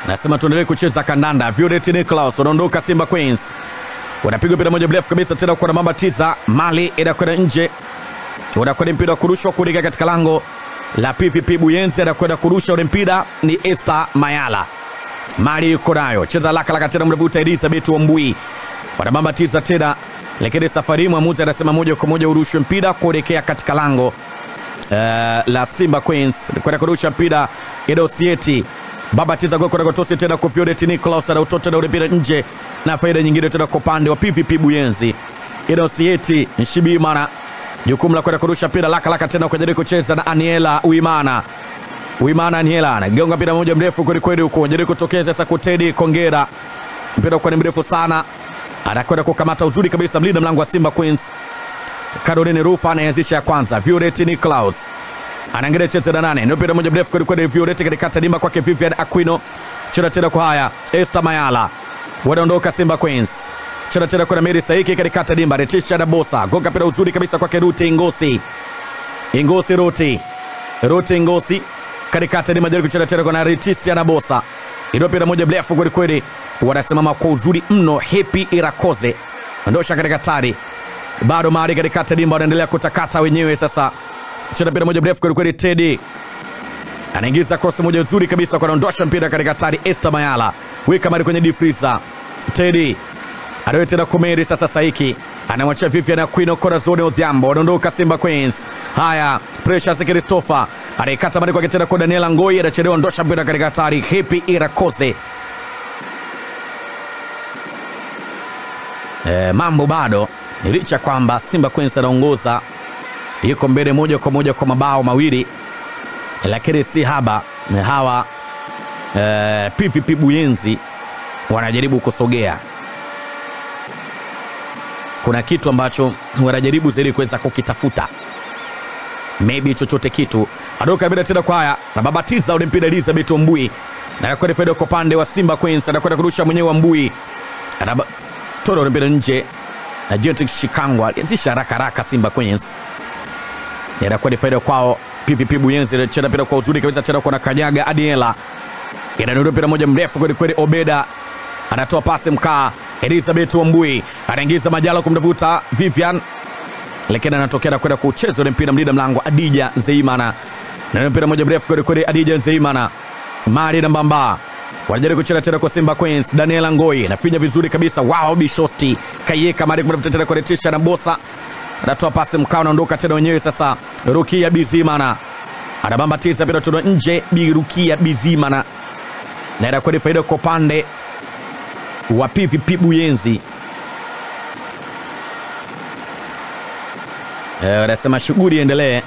nasema tuendelee kucheza kandanda. Violet Nicholas wanaondoka Simba Queens, wanapigwa mpira moja mrefu kabisa tena kwa mamba tisa, mali inakwenda nje, unakwenda mpira wa kurushwa kuelekea katika lango la PVP Buyenzi, anakwenda kurusha ule mpira ni Esther Mayala, mali yuko nayo, cheza laka laka tena, mrevuta Elizabeth Wambui, wanamamba tisa tena, lakini safari hii mwamuzi anasema moja kwa moja urushwe mpira kuelekea katika lango Uh, la Simba Queens kwenda kurusha mpira Edosieti baba tiza gol kwenda kutosi tena kwa Violet Nicholas na utoto na mpira nje, na faida nyingine tena kwa upande wa PVP Buyenzi. Edosieti Nshibimana jukumu la kwenda kurusha mpira laka laka tena kwa jaribu kucheza na Aniela Uimana. Uimana Aniela anagonga mpira moja mrefu kweli kweli huko, jaribu kutokea sasa kwa Teddy Kongera, mpira kwa ni mrefu sana, anakwenda kukamata uzuri kabisa mlinda mlango wa Simba Queens Caroline Rufa anaanzisha ya kwanza. Violet Niklaus anaangalia cheza na nane, ndio mpira moja mrefu kweli kweli. Violet katikati dimba kwake Vivian Aquino, cheza tena kwa haya Esther Mayala, wanaondoka Simba Queens, cheza tena kwa Mary Saiki katikati dimba, Retisha na Bosa gonga mpira uzuri kabisa kwake Ruti Ngosi, Ngosi Ruti, Ruti Ngosi katikati dimba, jaribu kucheza tena kwa Retisha na Bosa, ndio mpira moja mrefu kweli kweli, wanasimama kwa uzuri mno. Happy Irakoze ondosha katika tari bado mahali katikati dimba wanaendelea kutakata wenyewe. Sasa cheza mpira moja mrefu kwelikweli, Tedi anaingiza cross moja nzuri kabisa, anaondosha mpira katika tari. Esther Mayala weka mari kwenye difrisa, Tedi anawe tena Kumeri. Sasa Saiki anamwachia Vivian Aquino Corazon Odhiambo, wanaondoka Simba Queens. Haya, Precious Christopher anaikata mari kwake tena kwa Daniela Ngoi, anachelewa ondosha mpira katika tari. Happy Irakoze e, mambo bado licha kwamba Simba Queens anaongoza yuko mbele moja kwa moja kwa mabao mawili, lakini si haba hawa e, PVP Buyenzi wanajaribu kusogea. Kuna kitu ambacho wanajaribu zaidi kuweza kukitafuta, maybe chochote kitu. Adoka bila tena kwa haya na babatiza ule mpira Elizabeth Mbui na kwenda faida kwa upande wa Simba Queens, anakwenda kurusha mwenyewe wa Mbui, anatoa ule mpira nje na Jetic Shikangwa alianzisha haraka haraka. Simba Queens inakuwa ni faida kwao. PVP Buyenzi inacheza mpira kwa uzuri kabisa, tena kwa Kanyaga Adiela inanunua mpira moja mrefu kweli kweli. Obeda anatoa pasi mkaa, Elizabeth Wambui anaingiza Majala kumtafuta Vivian, lakini anatokea na kwenda kucheza ule mpira mlinda mlango Adija Nzeimana na mpira moja mrefu kweli kweli. Adija Nzeimana mali na Mbamba wanajaribu kucheza tena kwa Simba Queens. Daniela Ngoi nafinya vizuri kabisa, wao Bishosti kaieka mali kumtafuta tena kwa Retisha na Bosa anatoa pasi mkao, naondoka tena wenyewe sasa. Rukia Bizimana anabambatiza mpira tuna nje, Birukia Bizimana na inakuwa ni faida kwa upande wa PVP Buyenzi. Wanasema shughuli iendelee.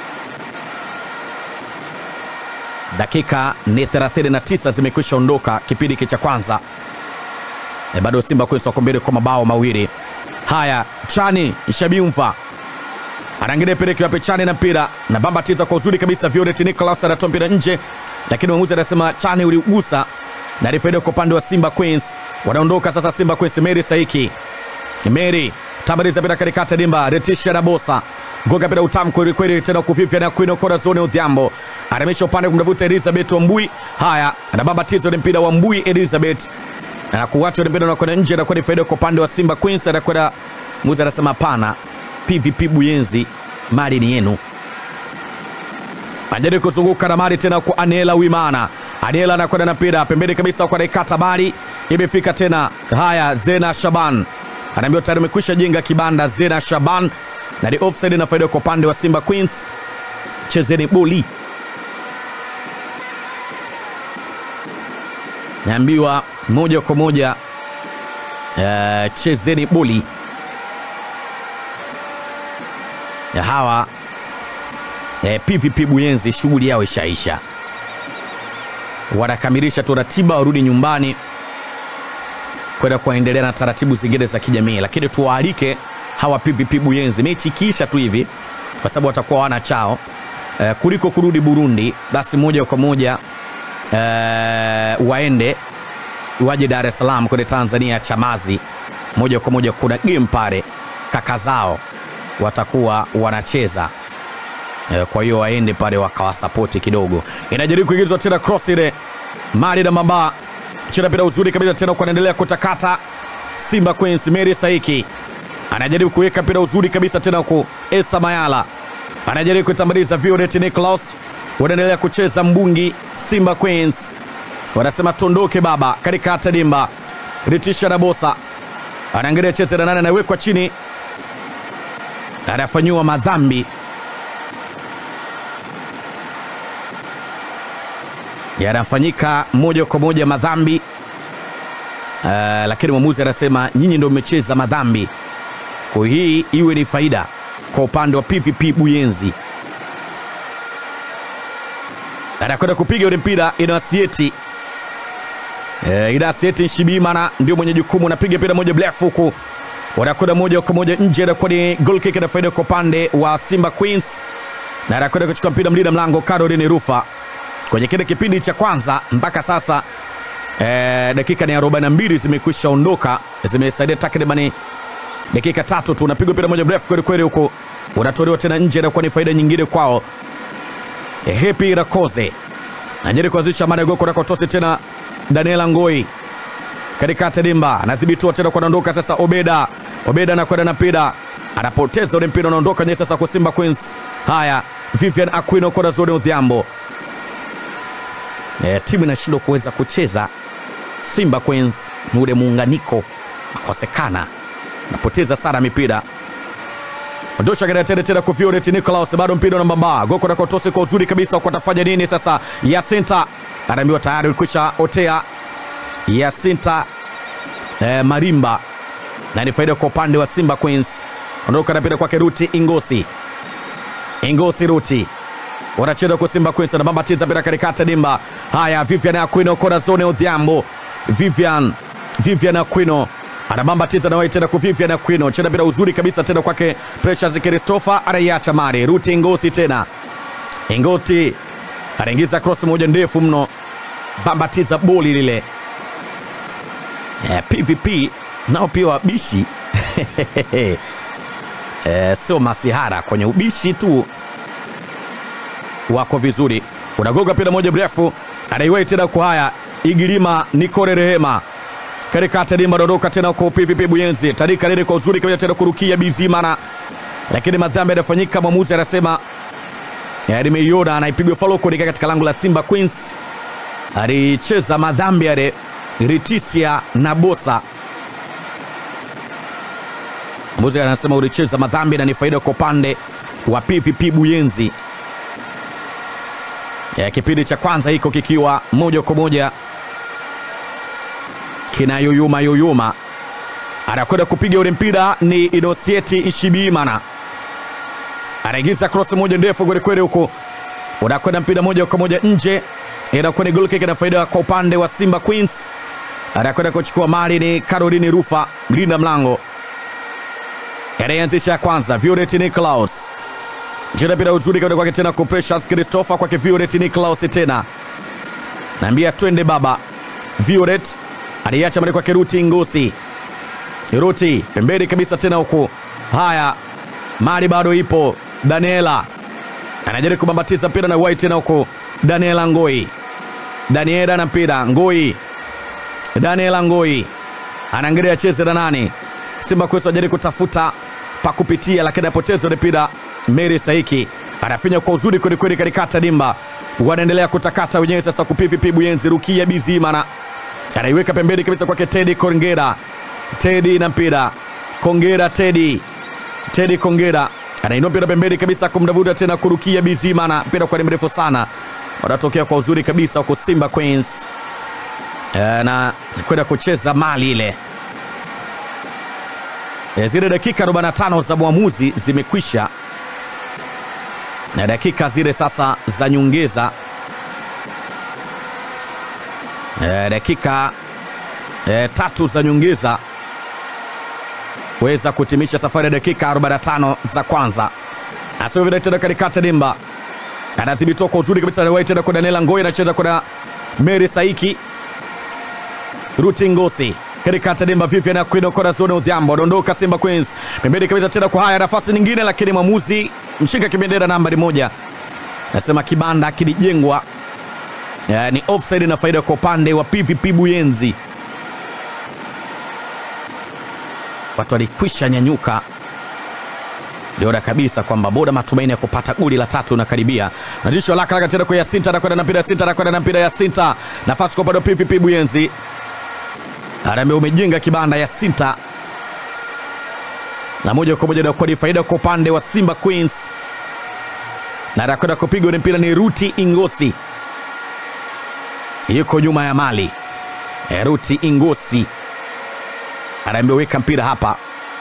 Dakika ni 39 zimekwisha ondoka kipindi cha kwanza, e, bado Simba Queens wako mbele kwa mabao mawili. Haya, Chani Shabiumva anaangalia peleki wape Chani na mpira na bambatiza kwa uzuri kabisa. Violet Nicholas anatoa mpira nje, lakini mwamuzi anasema Chani uligusa na rifaida kwa upande wa Simba Queens. Wanaondoka sasa Simba Queens. Mary Saiki, Mary tabariza mpira katikati dimba, Retisha na Bosa goga mpira utamu kweli kweli, tena kuvivya na Queen Corazon Odhiambo anamisha upande kumtafuta Elizabeth Wambui. Haya, anabambatiza ule mpira wa Mbui Elizabeth na kuwacha ule mpira unakwenda nje, anakuwa ni faida kwa upande wa Simba Queens. Anakwenda muzi anasema hapana, PVP Buyenzi, mali ni yenu. Anajaribu kuzunguka na mali tena kwa Aniela Wimana. Aniela anakwenda na mpira pembeni kabisa kwa naikata mali, imefika tena. Haya, Zena Shaban anaambiwa tayari amekwisha jenga kibanda. Zena Shaban na ni offside na faida kwa upande wa Simba Queens. Chezeni boli, naambiwa moja kwa moja uh, chezeni boli ya hawa eh, PVP Buyenzi, shughuli yao ishaisha, wanakamilisha tu ratiba warudi nyumbani kwenda kuendelea na taratibu zingine za kijamii, lakini tuwaalike hawa PVP Buyenzi mechi ikiisha tu hivi, kwa sababu watakuwa wana chao eh, kuliko kurudi Burundi, basi moja kwa moja eh, waende waje Dar es Salaam kwenye Tanzania Chamazi, moja kwa moja kuna game pale, kaka zao watakuwa wanacheza e, kwa hiyo waende pale wakawasapoti kidogo. Inajaribu kuingizwa tena cross ile mali na mamba cheza mpira uzuri kabisa tena, kwa anaendelea kutakata Simba Queens. Mary Saiki anajaribu kuweka mpira uzuri kabisa tena, huku Esther Mayala anajaribu kutambuliza Violet Nicholas, wanaendelea kucheza mbungi. Simba Queens wanasema tondoke baba, katikati dimba. Ritisha na Bosa anaangalia cheze na nane, anawekwa chini, anafanyiwa madhambi yanafanyika moja kwa moja madhambi uh, lakini mwamuzi anasema nyinyi ndio mmecheza madhambi, kwa hii iwe ni faida kwa upande wa PVP Buyenzi. Anakwenda kupiga ule mpira Inasieti uh, Inasieti Nshibimana ndio mwenye jukumu, anapiga mpira moja mrefu huku wanakwenda moja kwa moja nje, anakuwa ni goal kick na faida kwa upande wa Simba Queens, na anakwenda kuchukua mpira mlinda mlango Caroline Rufa kwenye kile kipindi cha kwanza mpaka sasa eh, dakika ni 42 zimekwisha ondoka, zimesaidia takribani dakika tatu tu. Unapigwa mpira moja mrefu kweli kweli, huko unatolewa tena nje, inakuwa ni faida nyingine kwao. Eh, Happy Rakoze anajaribu kuanzisha mara goko nakotosi tena, Daniela Ngoi katikati dimba anadhibitiwa tena, kwa anaondoka sasa. Obeda Obeda anakwenda na mpira, anapoteza ule mpira, unaondoka nye sasa kwa Simba Queens. Haya, Vivian Aquino kwa Zone Odhiambo E, timu inashindwa kuweza kucheza. Simba Queens ni ule muunganiko akosekana, napoteza sana mipira. Ondosha gari tena tena kwa Violet Nicholas, bado mpira unambamba goko na kotosi kwa uzuri kabisa. Kwa tafanya nini sasa? Yasinta anaambiwa tayari ulikwisha otea. Yasinta e, Marimba na ni faida kwa upande wa Simba Queens. Ondoka na mpira kwake Ruti Ingosi, Ingosi Ruti wanacheza kwa Simba Queens, anabambatiza mpira katikati dimba. Haya, Vivian Aquino kona zone Odhiambo. Vivian Vivian Aquino anabambatiza na tena kwa Vivian Aquino, cheza mpira uzuri kabisa tena kwake Precious Christopher, anaiacha mari Ruti Ingosi tena Ingoti anaingiza cross moja ndefu mno, bambatiza boli lile. Eh, PVP nao pia wabishi eh, sio masihara kwenye ubishi tu wako vizuri, unagoga pira moja mrefu, anaiwai tena kwa haya Igilima Nikore Rehema katikati dimba, dondoka tena kwa PVP Buyenzi, tandika lile kwa uzuri kabisa tena kurukia Bizimana, lakini madhambi yanafanyika. Mwamuzi anasema nimeiona, anaipigwa faloko nika katika lango la Simba Queens, alicheza madhambi yale Ritisia na Bosa. Mwamuzi anasema ulicheza madhambi na ni faida kwa upande wa PVP Buyenzi. Ya, kipindi cha kwanza hiko kikiwa moja kwa moja kina yoyoma yoyoma, anakwenda kupiga ule mpira ni Inosieti Ishibimana, anaingiza cross moja ndefu kwelikweli, huko unakwenda mpira moja kwa moja nje, inakuwa ni goal kick na faida kwa upande wa Simba Queens. Anakwenda kuchukua mali ni Caroline Rufa, mlinda mlango, anayeanzisha ya kwanza Violet Niklaus Jina bila uzuri kwa kwake tena kwa Precious Christopher kwa Violet Niklaus tena. Naambia twende baba. Violet aliacha mali kwa Ruti Ngosi. Ruti pembeni kabisa tena huko. Haya. Mali bado ipo. Daniela anajaribu kubambatiza mpira na white tena huko. Daniela Ngoi. Daniela na mpira Ngoi. Daniela Ngoi anaangalia acheze na nani. Simba Queens wajaribu kutafuta pa kupitia lakini apoteza mpira Mary Saiki anafinya kwa uzuri kwelikweli katikati dimba, wanaendelea kutakata wenyewe sasa. Kupipipi Buyenzi Rukia Bizimana anaiweka pembeni kabisa kwake Tedi Kongera. Tedi na mpira Kongera, Tedi Tedi Kongera anainua mpira pembeni kabisa kumdavuta tena kurukia Bizimana, mpira kwa ni mrefu sana, wanatokea kwa uzuri kabisa huko Simba Queens e, na kwenda kucheza mali ile e, zile dakika 45 za mwamuzi zimekwisha na dakika zile sasa za nyongeza e, dakika e, tatu za nyongeza weza kutimisha safari ya dakika 45 za kwanza. Asivile tena katikati dimba, anadhibitiwa kwa uzuri kabisa, anawahi tena kwa Daniela Ngoi, anacheza kwa Mary Saiki, Ruti Ngosi katikati dimba, Vivian Aquino kwa zone Odhiambo, anaondoka Simba Queens pembeni kabisa tena kwa haya nafasi nyingine, lakini mwamuzi mshika kibendera nambari moja nasema kibanda kilijengwa eh, ni offside na faida kwa upande wa PVP Buyenzi. Watu walikwisha nyanyuka, liona kabisa kwamba boda matumaini ya kupata goli la tatu unakaribia. Natisho laka laka tena kwa Yasinta, anakwenda na mpira Yasinta, anakwenda na mpira Yasinta, nafasi kwa upande wa PVP Buyenzi. Harambee umejenga kibanda Yasinta na moja kwa moja inakuwa ni faida kwa upande wa Simba Queens, na anakwenda kupigwa ni mpira ni Ruti Ingosi, yuko nyuma ya mali e, Ruti Ingosi anaambia weka mpira hapa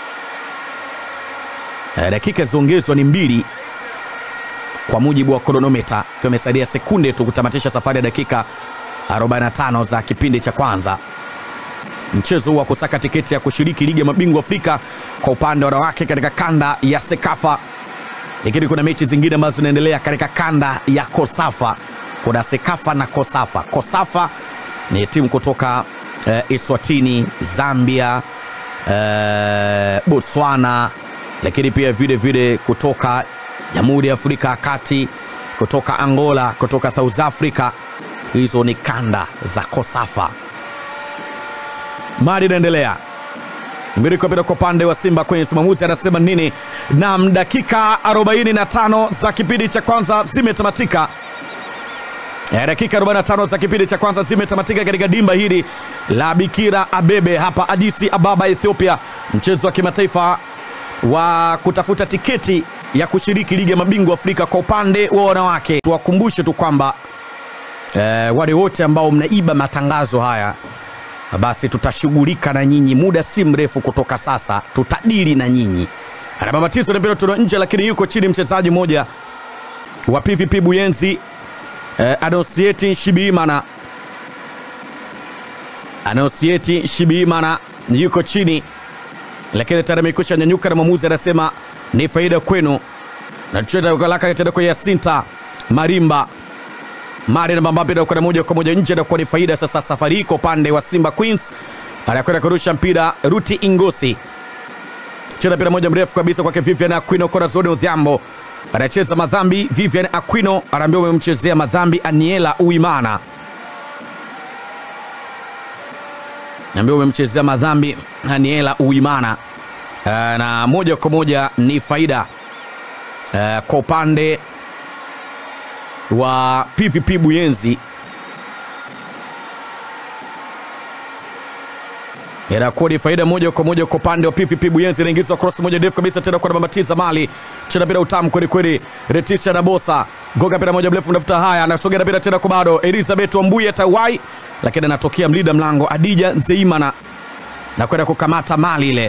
e, dakika ziongezwa ni mbili kwa mujibu wa kronometa, ikiwa imesaidia sekunde tu kutamatisha safari ya dakika 45 za kipindi cha kwanza mchezo huu wa kusaka tiketi ya kushiriki ligi ya mabingwa Afrika kwa upande wa wanawake katika kanda ya Sekafa, lakini kuna mechi zingine ambazo zinaendelea katika kanda ya Kosafa. Kuna Sekafa na Kosafa. Kosafa ni timu kutoka eh, Eswatini, Zambia, eh, Botswana, lakini pia vile vile kutoka Jamhuri ya Afrika ya Kati, kutoka Angola, kutoka South Africa. Hizo ni kanda za Kosafa. Mali inaendelea mbili kwa bila kwa upande wa Simba kwenye mwamuzi anasema nini? Nam, dakika 45 za kipindi cha kwanza zimetamatika. Eh, dakika 45 za kipindi cha kwanza zimetamatika katika dimba hili la Bikira Abebe hapa Addis Ababa, Ethiopia, mchezo wa kimataifa wa kutafuta tiketi ya kushiriki ligi ya mabingwa Afrika kwa upande wa wanawake. Tuwakumbushe tu kwamba eh, wale wote ambao mnaiba matangazo haya basi tutashughulika na nyinyi muda si mrefu kutoka sasa, tutadili na nyinyi. Anababatizo na mpira tuna nje, lakini yuko chini mchezaji mmoja wa PVP Buyenzi eh, Anosieti Shibimana. Anosieti Shibimana yuko chini, lakini tayari amekwisha nyanyuka na mwamuzi anasema ni faida kwenu, na tuchelaka tena kwa Yasinta Marimba Mari namba Mbappe anakwenda moja kwa moja nje, anakuwa ni faida sasa. Safari hii kwa upande wa Simba Queens, anakwenda kurusha mpira Ruti Ingosi, cheza mpira moja mrefu kabisa kwake Vivian Aquino, kona zoni Odhiambo anacheza madhambi. Vivian Aquino anaambiwa umemchezea madhambi Aniela Uimana, naambiwa umemchezea madhambi Aniela Uimana, uh, na moja kwa moja ni faida uh, kwa upande wa PVP Buyenzi inakuwa ni faida moja kwa moja kwa upande wa PVP Buyenzi. Inaingizwa cross moja ndefu kabisa tena kwa Mabatiza Mali, cheza mpira utamu kweli kweli, Retisha na Bosa goga mpira moja mrefu, mnafuta haya, anasogea mpira tena kwa bado Elizabeth Wambuye tawai, lakini anatokea mlinda mlango Adija Nzeimana na kwenda kukamata mali ile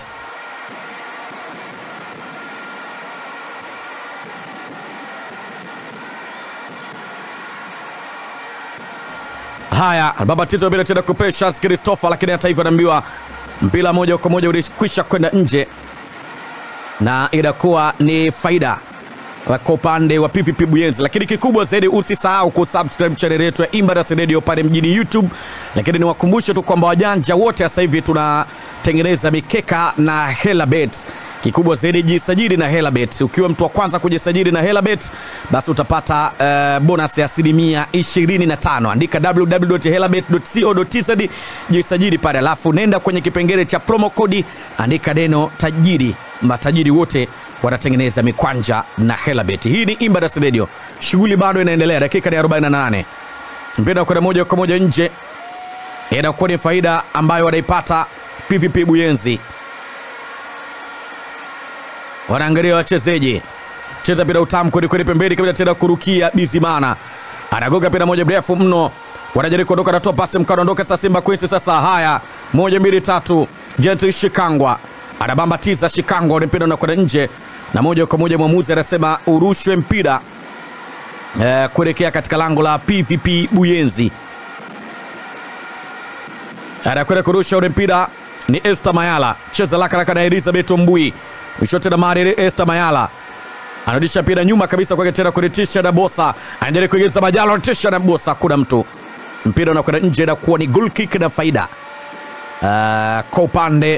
Haya, babatizo bila tena kupressure Christopher, lakini hata hivyo anaambiwa mpira moja kwa moja ulikwisha kwenda nje na inakuwa ni faida kwa upande wa PVP Buyenzi. Lakini kikubwa zaidi, usisahau kusubscribe channel yetu ya Imbara's Radio pale mjini YouTube. Lakini niwakumbushe tu kwamba wajanja wote sasa hivi tunatengeneza mikeka na Helabet kikubwa zaidi jisajili na Helabet. Ukiwa mtu wa kwanza kujisajili na Helabet, basi utapata uh, bonus ya asilimia 25. Andika www.helabet.co.tz jisajili pale, alafu nenda kwenye kipengele cha promo code, andika neno tajiri. Matajiri wote wanatengeneza mikwanja na Helabet. Hii ni Imbara's Radio, shughuli bado inaendelea, dakika ni 48, mpira kwenda moja kwa moja nje, inakuwa ni faida ambayo wanaipata PVP Buyenzi wanaangalia wachezaji cheza mpira utamu kweli kweli, pembeni kabisa tena kurukia Bizimana anagoga mpira moja mrefu mno, wanajaribu kuondoka, anatoa pasi mkano, ondoka sasa Simba Queens. Sasa haya, moja mbili tatu, Gentle Shikangwa anabambatiza Shikangwa, ule mpira unakwenda nje, na moja kwa moja mwamuzi anasema urushwe mpira eh, kuelekea katika lango la PVP Buyenzi. Anakwenda kurusha ule mpira ni Esther Mayala, cheza laka laka na Elizabeth Mbui mwisho tena mari Esther Mayala anarudisha mpira nyuma kabisa kwake tena kuretisha na Bosa anajaribu kuingiza Majalo, anatisha na Bosa, kuna mtu mpira unakwenda nje na kuwa ni goal kick na faida uh, kwa upande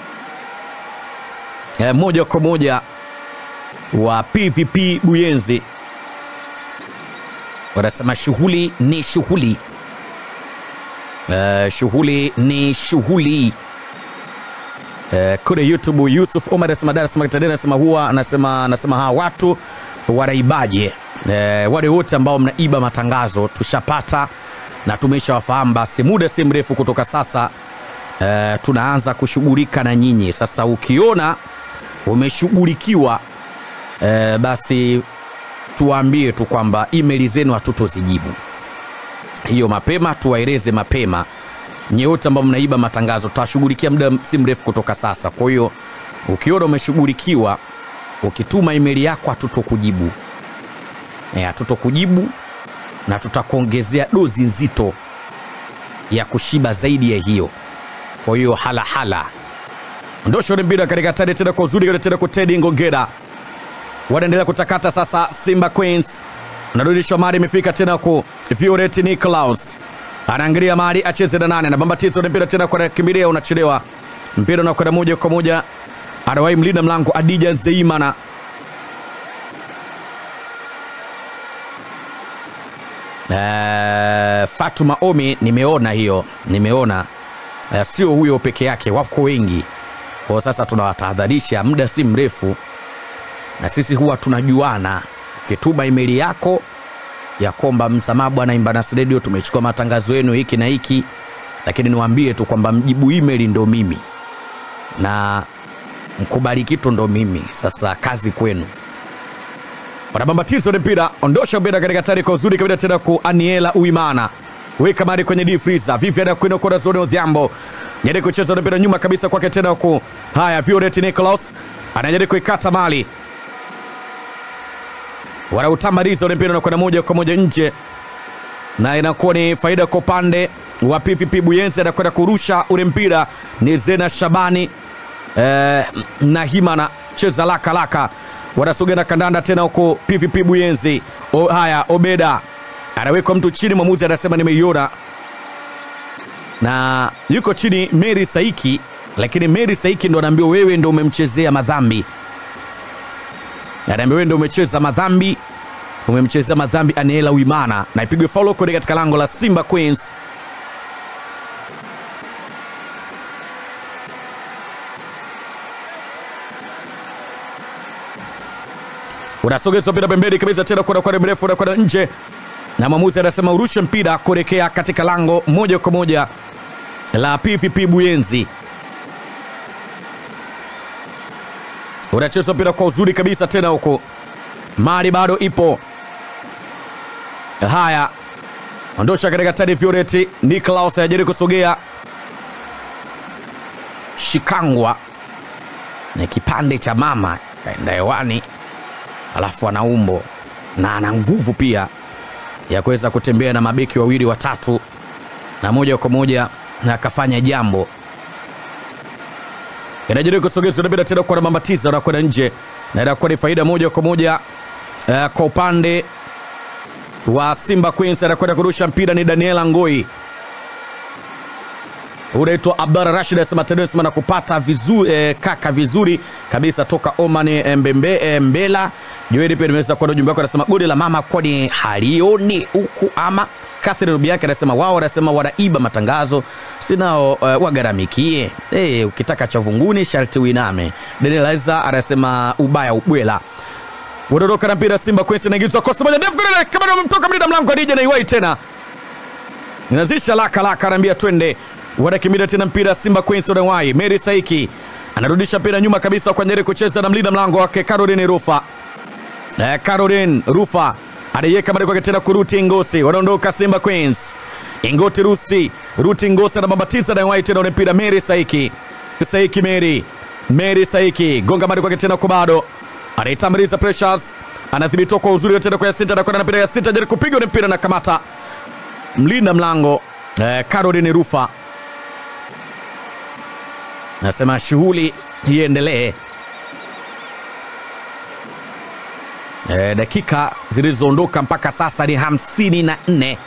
uh, moja kwa moja wa PVP Buyenzi. wanasema shughuli ni shughuli uh, shughuli ni shughuli uh, kule youtube yusuf omar anasema dar es Salaam Tanzania anasema huwa anasema anasema hawa watu wanaibaje uh, wale wote ambao mnaiba matangazo tushapata na tumeshawafahamu basi muda si mrefu kutoka sasa uh, tunaanza kushughulika na nyinyi sasa ukiona umeshughulikiwa uh, basi tuwaambie tu kwamba emaili zenu hatutozijibu hiyo mapema, tuwaeleze mapema nyewote ambao mnaiba matangazo, tutashughulikia muda si mrefu kutoka sasa. Kwa hiyo ukiona umeshughulikiwa, ukituma emaili yako hatutokujibu, Eh, hatutokujibu na tutakuongezea dozi nzito ya kushiba zaidi ya hiyo. Kwa hiyo halahala ndosho mpira katika tani tena kwa uzuri tena kwa Teddy Ngongera wanaendelea kutakata sasa. Simba Queens narudishwa mali, imefika tena ku Violet Nicklaus anaangalia mali acheze na nane, anabambatiza ule mpira tena kwa kimbilia, unachelewa mpira unakwenda moja kwa moja, anawahi mlinda mlango Adija Nzeimana Uh, Fatuma Omi nimeona hiyo, nimeona uh, sio huyo peke yake, wako wengi. Kwa sasa tunawatahadharisha, muda si mrefu na sisi huwa tunajuana. Ukituma emaili yako ya kwamba msamaha bwana Imbanas Radio, tumechukua matangazo yenu hiki na hiki, lakini niwaambie tu kwamba mjibu emaili ndo mimi na mkubali kitu ndo mimi. Sasa kazi kwenu. Wanabambatizo ni mpira, ondosha mpira katika tari kwa uzuri kabisa tena ku Aniela Uimana, weka mari kwenye deep freezer. Vivian Aquino kwa zone Odhiambo nyeri kucheza mpira nyuma kabisa kwake tena ku haya, Violet Nicholas anajaribu kuikata mali wanautamaliza ule mpira unakwenda moja kwa moja nje, na inakuwa ni faida kwa upande wa PVP Buyenzi. Anakwenda kurusha ule mpira ni Zena Shabani eh, na Himana cheza laka laka, wanasogea na kandanda tena huko PVP Buyenzi. O, haya Obeda anawekwa mtu chini, mwamuzi anasema nimeiona, na yuko chini Mary Saiki, lakini Mary Saiki ndo anaambiwa wewe ndo umemchezea madhambi anaambia wewe ndio umecheza madhambi, umemchezea madhambi Aniela Wimana, na ipigwe faulo kule katika lango la Simba Queens. Unasogezwa mpira pembeni kabisa tena kwenda kwenda mrefu na kwenda nje, na mwamuzi anasema urushe mpira kuelekea katika lango moja kwa moja la PVP Buyenzi. unacheza mpira kwa uzuri kabisa tena huko, mali bado ipo. Haya, ondosha katika tani. Violet Niklaus anajaribu kusogea, shikangwa na kipande cha mama kaenda hewani, alafu ana umbo na ana nguvu pia ya kuweza kutembea na mabeki wawili watatu, na moja kwa moja na akafanya jambo inajaribu kusogeza mpira tena kwa mambatiza na kwenda nje, na inakuwa ni faida moja kwa moja uh, kwa upande wa Simba Queens. Anakwenda kurusha mpira ni Daniela Ngoi, unaitwa Abdalla Rashid asema Tedesma na kupata vizuri eh, kaka vizuri kabisa toka Oman eh, Mbembe eh, Mbela Joeli pia nimeweza kuona ujumbe wako, anasema goli la mama kwani halioni huku ama Catherine Rubiake anasema wao wanasema wanaiba matangazo sinao uh, wagaramikie. Hey, ukitaka cha vunguni sharti uiname. Daniel Aiza anasema ubaya ubwela. Wanaondoka na mpira Simba Queens inaingizwa kwa moja ndefu kule kama amemtoka mlinda mlango Adija na iwai tena. Inazisha laka laka anaambia twende. Wanakimbilia tena mpira Simba Queens wanawai. Mary Saiki anarudisha mpira nyuma kabisa kwa Nyeri kucheza na mlinda mlango wake Caroline Rufa. Eh, Caroline Rufa anaiweka mali kwake tena kuruti Ngosi, wanaondoka Simba Queens. Ingoti Rusi, Ruti Ngosi anabambatiza na wai tena ule mpira Mary Saiki. Saiki Mary. Mary Saiki gonga mali kwake tena kubado. Anaitamaliza Precious. Anadhibitiwa kwa uzuri tena kwa Yasinta anakwenda na mpira ya Yasinta jaribu kupiga ule mpira na kamata. Mlinda mlango eh, Caroline Rufa. Nasema shughuli iendelee. E, dakika zilizoondoka mpaka sasa ni hamsini na nne.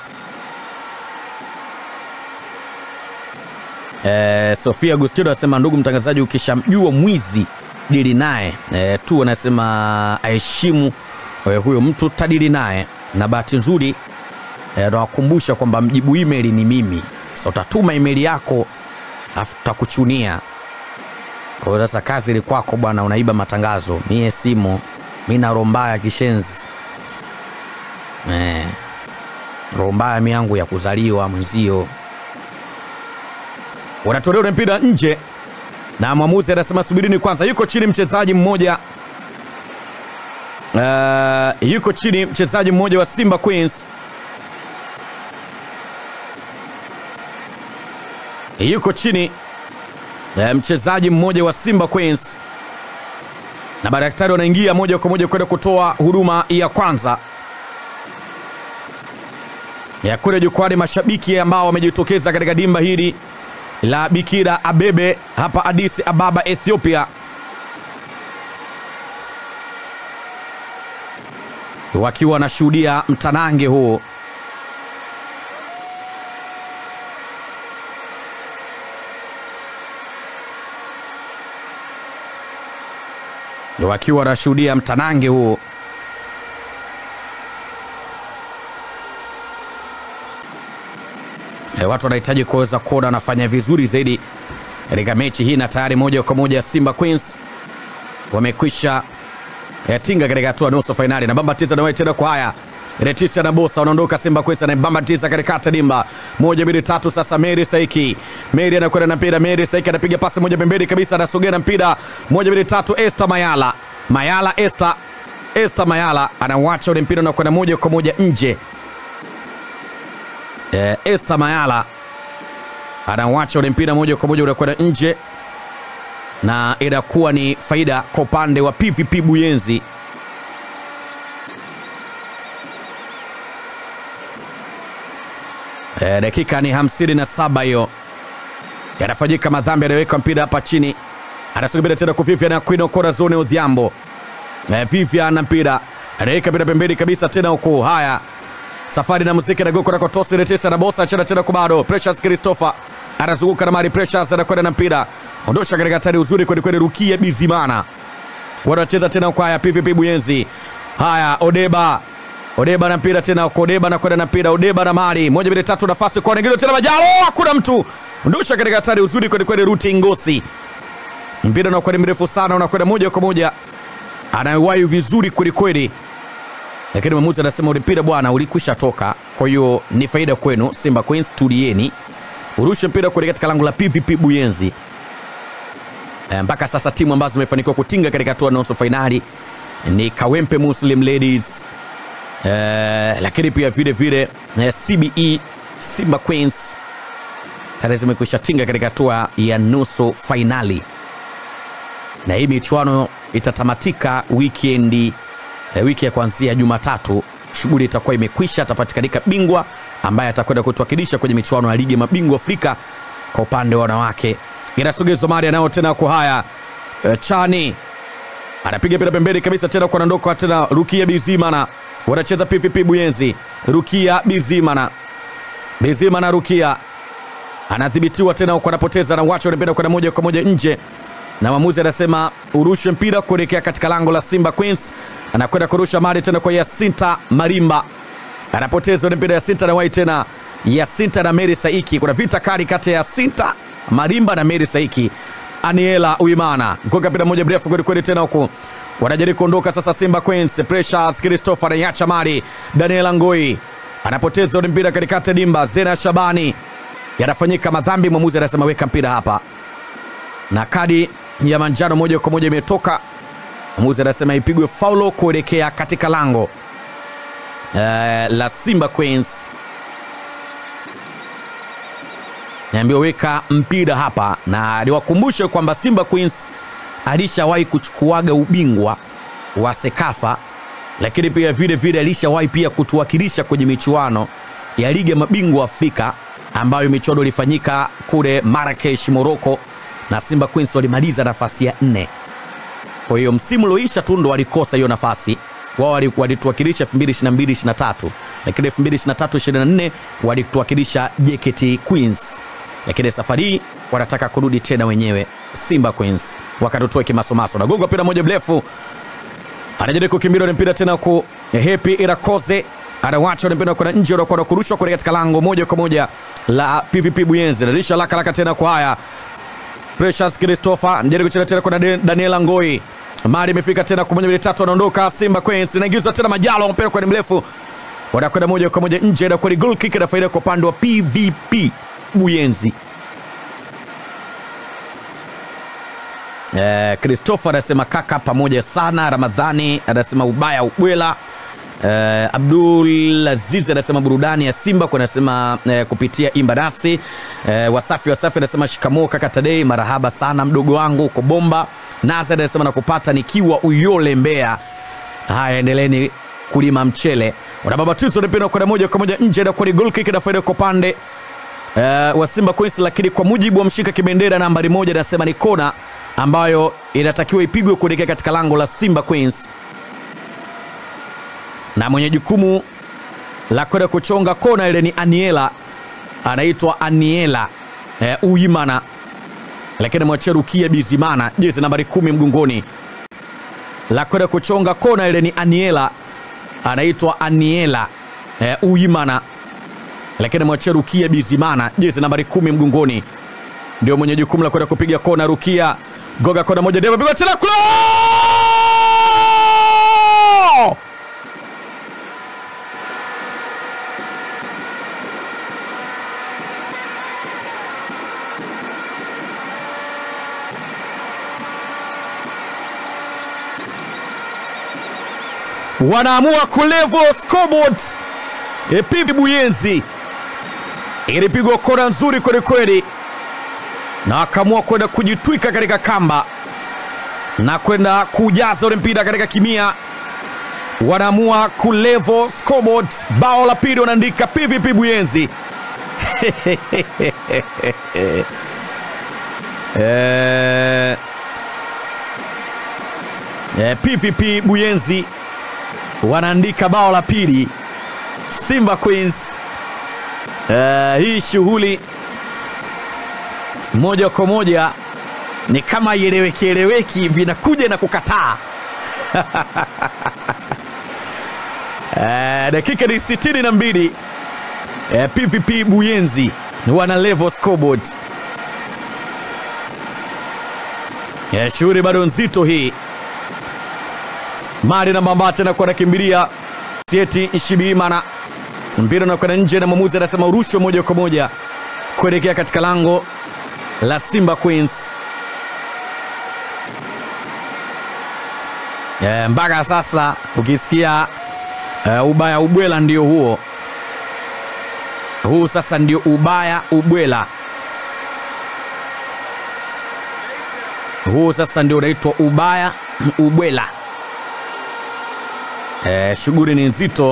E, Sofia Agustino anasema ndugu mtangazaji, ukishamjua mwizi dili naye e, tu anasema aheshimu e, huyo mtu tadili naye, na bahati nzuri eh, nawakumbusha kwamba mjibu email ni mimi. Sasa utatuma email yako afu tutakuchunia. Kwa hiyo sasa kazi ni kwako bwana, unaiba matangazo. Mie simo, mi na roho mbaya kishenzi eh, roho mbaya mi yangu ya kuzaliwa mwenzio. Wanatolewa ule mpira nje na mwamuzi anasema subirini kwanza. Yuko chini mchezaji mmoja uh, yuko chini mchezaji mmoja wa Simba Queens yuko chini uh, mchezaji mmoja wa Simba Queens na madaktari wanaingia moja kwa moja kwenda kutoa huduma ya kwanza ya kule jukwani. Mashabiki ambao wamejitokeza katika dimba hili la Bikira Abebe hapa Addis Ababa, Ethiopia, wakiwa wanashuhudia mtanange huo. wakiwa wanashuhudia mtanange huo. E, watu wanahitaji kuweza kuona wanafanya vizuri zaidi katika mechi hii, na tayari moja kwa moja Simba Queens wamekwisha e, tinga katika hatua nusu fainali. Na bambatiza na tena kwa haya Retisia na Bosa wanaondoka Simba Queens na bambatiza katikati dimba moja mbili tatu. Sasa Mary Saiki, Mary anakwenda na mpira, Mary Saiki anapiga pasi moja pembeni kabisa, anasogea na mpira moja mbili tatu. Esther Mayala, Mayala Esther, Esther Mayala anawacha ule mpira na kwenda moja kwa moja nje. Eh, Esther Mayala anawacha ule mpira moja kwa moja unakwenda nje, na inakuwa ni faida kwa upande wa PVP Buyenzi. Eh, dakika ni hamsini na saba hiyo, yanafanyika madhambi, anaweka mpira hapa chini, anasubiri tena kwa Vivian Aquino Corazon Odhiambo. Eh, Vivian na mpira anaweka mpira pembeni kabisa tena huku. Haya, safari na muziki na goko na kotosi retesa na bosa chana tena kwa bado Precious Christopher anazunguka na mari Precious anakwenda na mpira ondosha katika hatari uzuri kweli kweli. Rukia Bizimana wanacheza tena kwa haya PVP Buyenzi. Haya, Odeba Odeba na mpira tena kwa Odeba na kwenda na mpira Odeba na mari moja mbili tatu, nafasi kwa nyingine tena Majalo, hakuna mtu ondosha katika hatari uzuri kweli kweli. Ruti Ngosi mpira unakuwa ni mrefu sana, unakwenda moja kwa moja, anawahi vizuri kweli kweli lakini mwamuzi anasema ule mpira bwana ulikwisha toka, kwa hiyo ni faida kwenu Simba Queens, tulieni, urushe mpira kule katika lango la PVP Buyenzi. E, mpaka sasa timu ambazo zimefanikiwa kutinga katika hatua nusu fainali ni Kawempe Muslim Ladies e, lakini pia vile vile e, CBE Simba Queens tayari zimekwisha tinga katika hatua ya nusu fainali, na hii michuano itatamatika wikendi E, wiki ya kuanzia Jumatatu shughuli itakuwa imekwisha. Atapatikanika bingwa ambaye atakwenda kutuwakilisha kwenye michuano ya ligi ya mabingwa Afrika kwa upande wa wanawake. Inasogezwa mali anao tena kwa haya e, Chani anapiga pira pembeni kabisa tena kwa nandoko tena. Rukia Bizimana wanacheza PVP Buyenzi. Rukia Bizimana, Bizimana Rukia anadhibitiwa tena huko, anapoteza na wacha wanapenda kwenda moja kwa moja nje na mwamuzi anasema urushe mpira kuelekea katika lango la Simba Queens. Anakwenda kurusha mali tena kwa Yasinta Marimba, anapoteza ule mpira. Yasinta na wai tena, Yasinta na Mary Saiki. Kuna vita kali kati ya Yasinta Marimba na Mary Saiki. Aniela Uimana ngoka mpira moja mrefu kweli kweli, tena huku wanajaribu kuondoka sasa. Simba Queens, Precious Christopher anaiacha mali. Daniela Ngoi anapoteza ule mpira katikati dimba. Zena Shabani, yanafanyika madhambi. Mwamuzi anasema weka mpira hapa na kadi ya manjano moja kwa moja imetoka. Mwamuzi anasema ipigwe faulo kuelekea katika lango uh, la Simba Queens. Naambiwa weka mpira hapa, na niwakumbushe kwamba Simba Queens alishawahi kuchukuaga ubingwa wa Sekafa, lakini pia vile vile alishawahi pia kutuwakilisha kwenye michuano ya ligi ya mabingwa Afrika ambayo michuano ilifanyika kule Marrakesh, Morocco na Simba Queens walimaliza nafasi ya nne. Kwa hiyo msimu ulioisha tu ndo walikosa hiyo nafasi. Wao walituwakilisha 2022 23, lakini 2023 24 walituwakilisha JKT Queens, lakini safari hii wanataka kurudi tena wenyewe Simba Queens wakatutoe kimasomaso. Nagonga mpira moja mrefu, anajaribu kukimbia na mpira tena ku Happy Irakoze anawacha unapenda kwenda nje, unakwenda kurushwa kule katika lango moja kwa moja la PVP Buyenzi. Narisha laka laka tena kwa haya Precious Christopher njeri kucheza tena kwa Daniela Ngoi. Mali imefika tena kwa moja mbili tatu, anaondoka Simba Queens, inaingizwa tena Majalo, mpira kwa mrefu, wanakwenda moja kwa moja nje, na kwa goal kick na faida kwa upande wa PVP Buyenzi. Eh, Christopher anasema kaka pamoja sana. Ramadhani anasema ubaya ubwela. Eh, Abdul Aziz anasema burudani ya Simba kwa anasema eh, kupitia imba nasi. Eh, Wasafi Wasafi anasema shikamoo kaka Tadei, marahaba sana mdogo wangu uko bomba. Nazar anasema nakupata nikiwa Uyole Mbeya. Haya, endeleeni kulima mchele. Unababatizo unapenda kwenda moja kwa moja nje na kwa goal kick na faida kwa upande eh, wa Simba Queens, lakini kwa mujibu wa mshika kibendera nambari moja anasema ni kona ambayo inatakiwa ipigwe kuelekea katika lango la Simba Queens, na mwenye jukumu la kwenda kuchonga kona ile ni Aniela, anaitwa Aniela eh, Uimana, lakini mwachia Rukia Bizimana, jezi nambari kumi mgongoni, la kwenda kuchonga kona ile ni Aniela, anaitwa Aniela eh, Uimana, lakini mwachia Rukia Bizimana, jezi nambari kumi mgongoni, ndio mwenye jukumu la kwenda kupiga kona. Rukia goga kona moja, ndio amepigwa tena kula wanaamua kulevel scoreboard. Epivi Buyenzi ilipigwa kona nzuri kwelikweli, na akaamua kwenda kujitwika katika kamba na kwenda kujaza ule mpira katika kimia. Wanaamua kulevel scoreboard, bao la pili wanaandika PVP Buyenzi. eh, eh, PVP Buyenzi wanaandika bao la pili Simba Queens. Uh, hii shughuli moja kwa moja ni kama ieleweki eleweki, vinakuja na kukataa. Uh, dakika ni sitini na mbili. Uh, PVP Buyenzi wana level scoreboard. Uh, shughuli bado nzito hii mali na mamba tena kwa nakimbilia Sieti Nshibimana, mpira unakwenda nje na mwamuzi anasema urushwe moja kwa moja kuelekea katika lango la Simba Queens. E, mpaka sasa ukisikia e, ubaya ubwela ndio huo huu sasa ndio ubaya ubwela huu sasa ndio unaitwa ubaya ubwela. E, shughuli ni nzito.